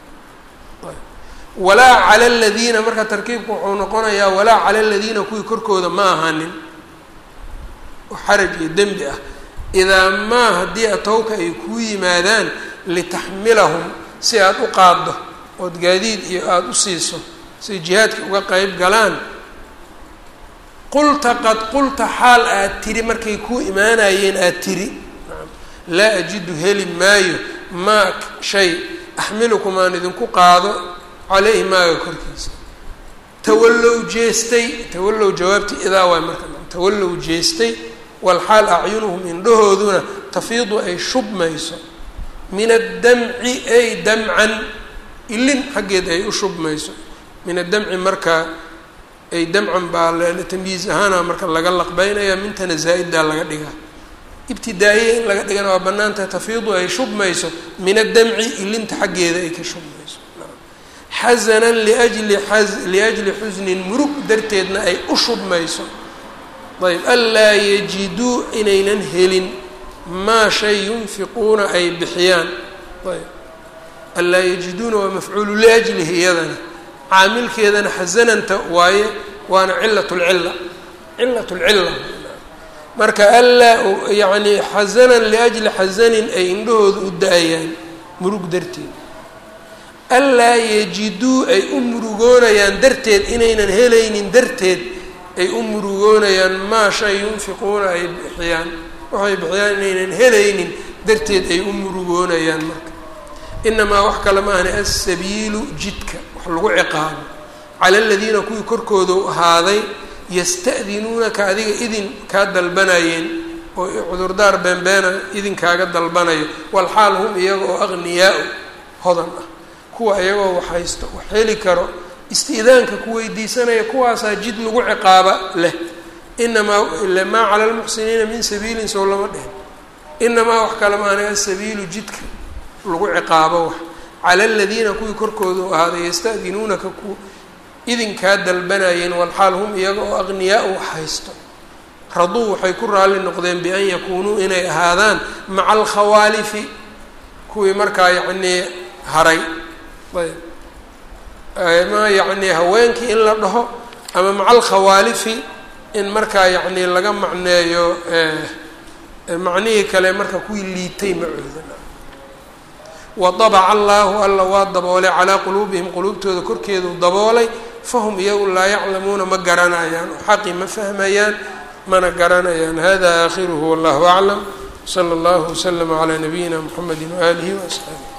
walaa cala aladiina marka tarkiibku wuxuu noqonayaa walaa cala aladiina kuwii korkooda ma ahaanin oo xaraj iyo dembi ah idaa maa haddii atowka ay kuu yimaadaan litaxmilahum si aada u qaaddo ood gaadiid iyo aada u siiso siay jihaadka uga qeyb galaan qulta qad qulta xaal aad tiri markay kuu imaanayeen aada tiri laa ajidu heli maayo maa shay axmilukum aan idinku qaado caleyhi maaga korkiisa tawallow jeestay tawallow jawaabtii idaa waay marka tawallow jeestay walxaal acyunuhum indhahooduna tafiidu ay shubmayso min addamci ay damcan ilin xaggeed ay u shubmayso min addamci marka ay damcan baa tamyiiz ahaana marka laga laqbeynaya mintana zaa-iddaa laga dhigaa ibtidaa'iya in laga dhigana waa banaantahay tafiidu ay shubmayso min addamci ilinta xaggeeda ay ka shubmayso xasanan liajli liajli xusnin murug darteedna ay u shubmayso ayb anlaa yajiduu inaynan helin maa shay yunfiquuna ay bixiyaan ayb anlaa yajiduuna waa mafcuulu liajlihi iyadana caamilkeedana xasananta waaye waana cilat lcila cilat lcila marka anlaa yacni xasanan liajli xasanin ay indhahooda u da-ayaan murug darteed anlaa yajiduu ay u murugoonayaan darteed inaynan helaynin darteed ay u murugoonayaan maa shay yunfiquuna ay bixiyaan waxay bixiyaan inaynan helaynin darteed ay u murugoonayaan marka inamaa wax kale maahani assabiilu jidka wax lagu ciqaabo cala aladiina kuwii korkooda u ahaaday yasta'dinuunaka adiga idin kaa dalbanayeen oo cudurdaar beenbeena idinkaaga dalbanayo walxaal hum iyaga oo aqniyaa-u hodan ah kuwa iyagoo wax haysto wax heli karo istiidaanka ku weydiisanaya kuwaasaa jid lagu ciqaaba leh inamaa maa cala lmuxsiniina min sabiilin sow lama dhihin inamaa wax kale maana asabiilu jidka lagu ciqaabo wax cala aladiina kuwii korkooda u ahaaday yasta'dinuunaka ku idinkaa dalbanayeen walxaal hum iyaga oo aqniyaa wax haysto raduu waxay ku raalli noqdeen bian yakuunuu inay ahaadaan maca alkhawaalifi kuwii markaa yacnii haray ayb ama yacnii haweenkii in la dhaho ama maca alkhawaalifi in markaa yacnii laga macneeyo macnihii kale marka kuwii liitay macooda wadabaca allaahu alla waa daboolay calaa quluubihim quluubtooda korkeedu daboolay fahum iyagu laa yaclamuuna ma garanayaan oo xaqi ma fahmayaan mana garanayaan hada aakhiruhu wallahu aclam sala allahu waslama calaa nabiyina mxamedi waaalihi waasxaabi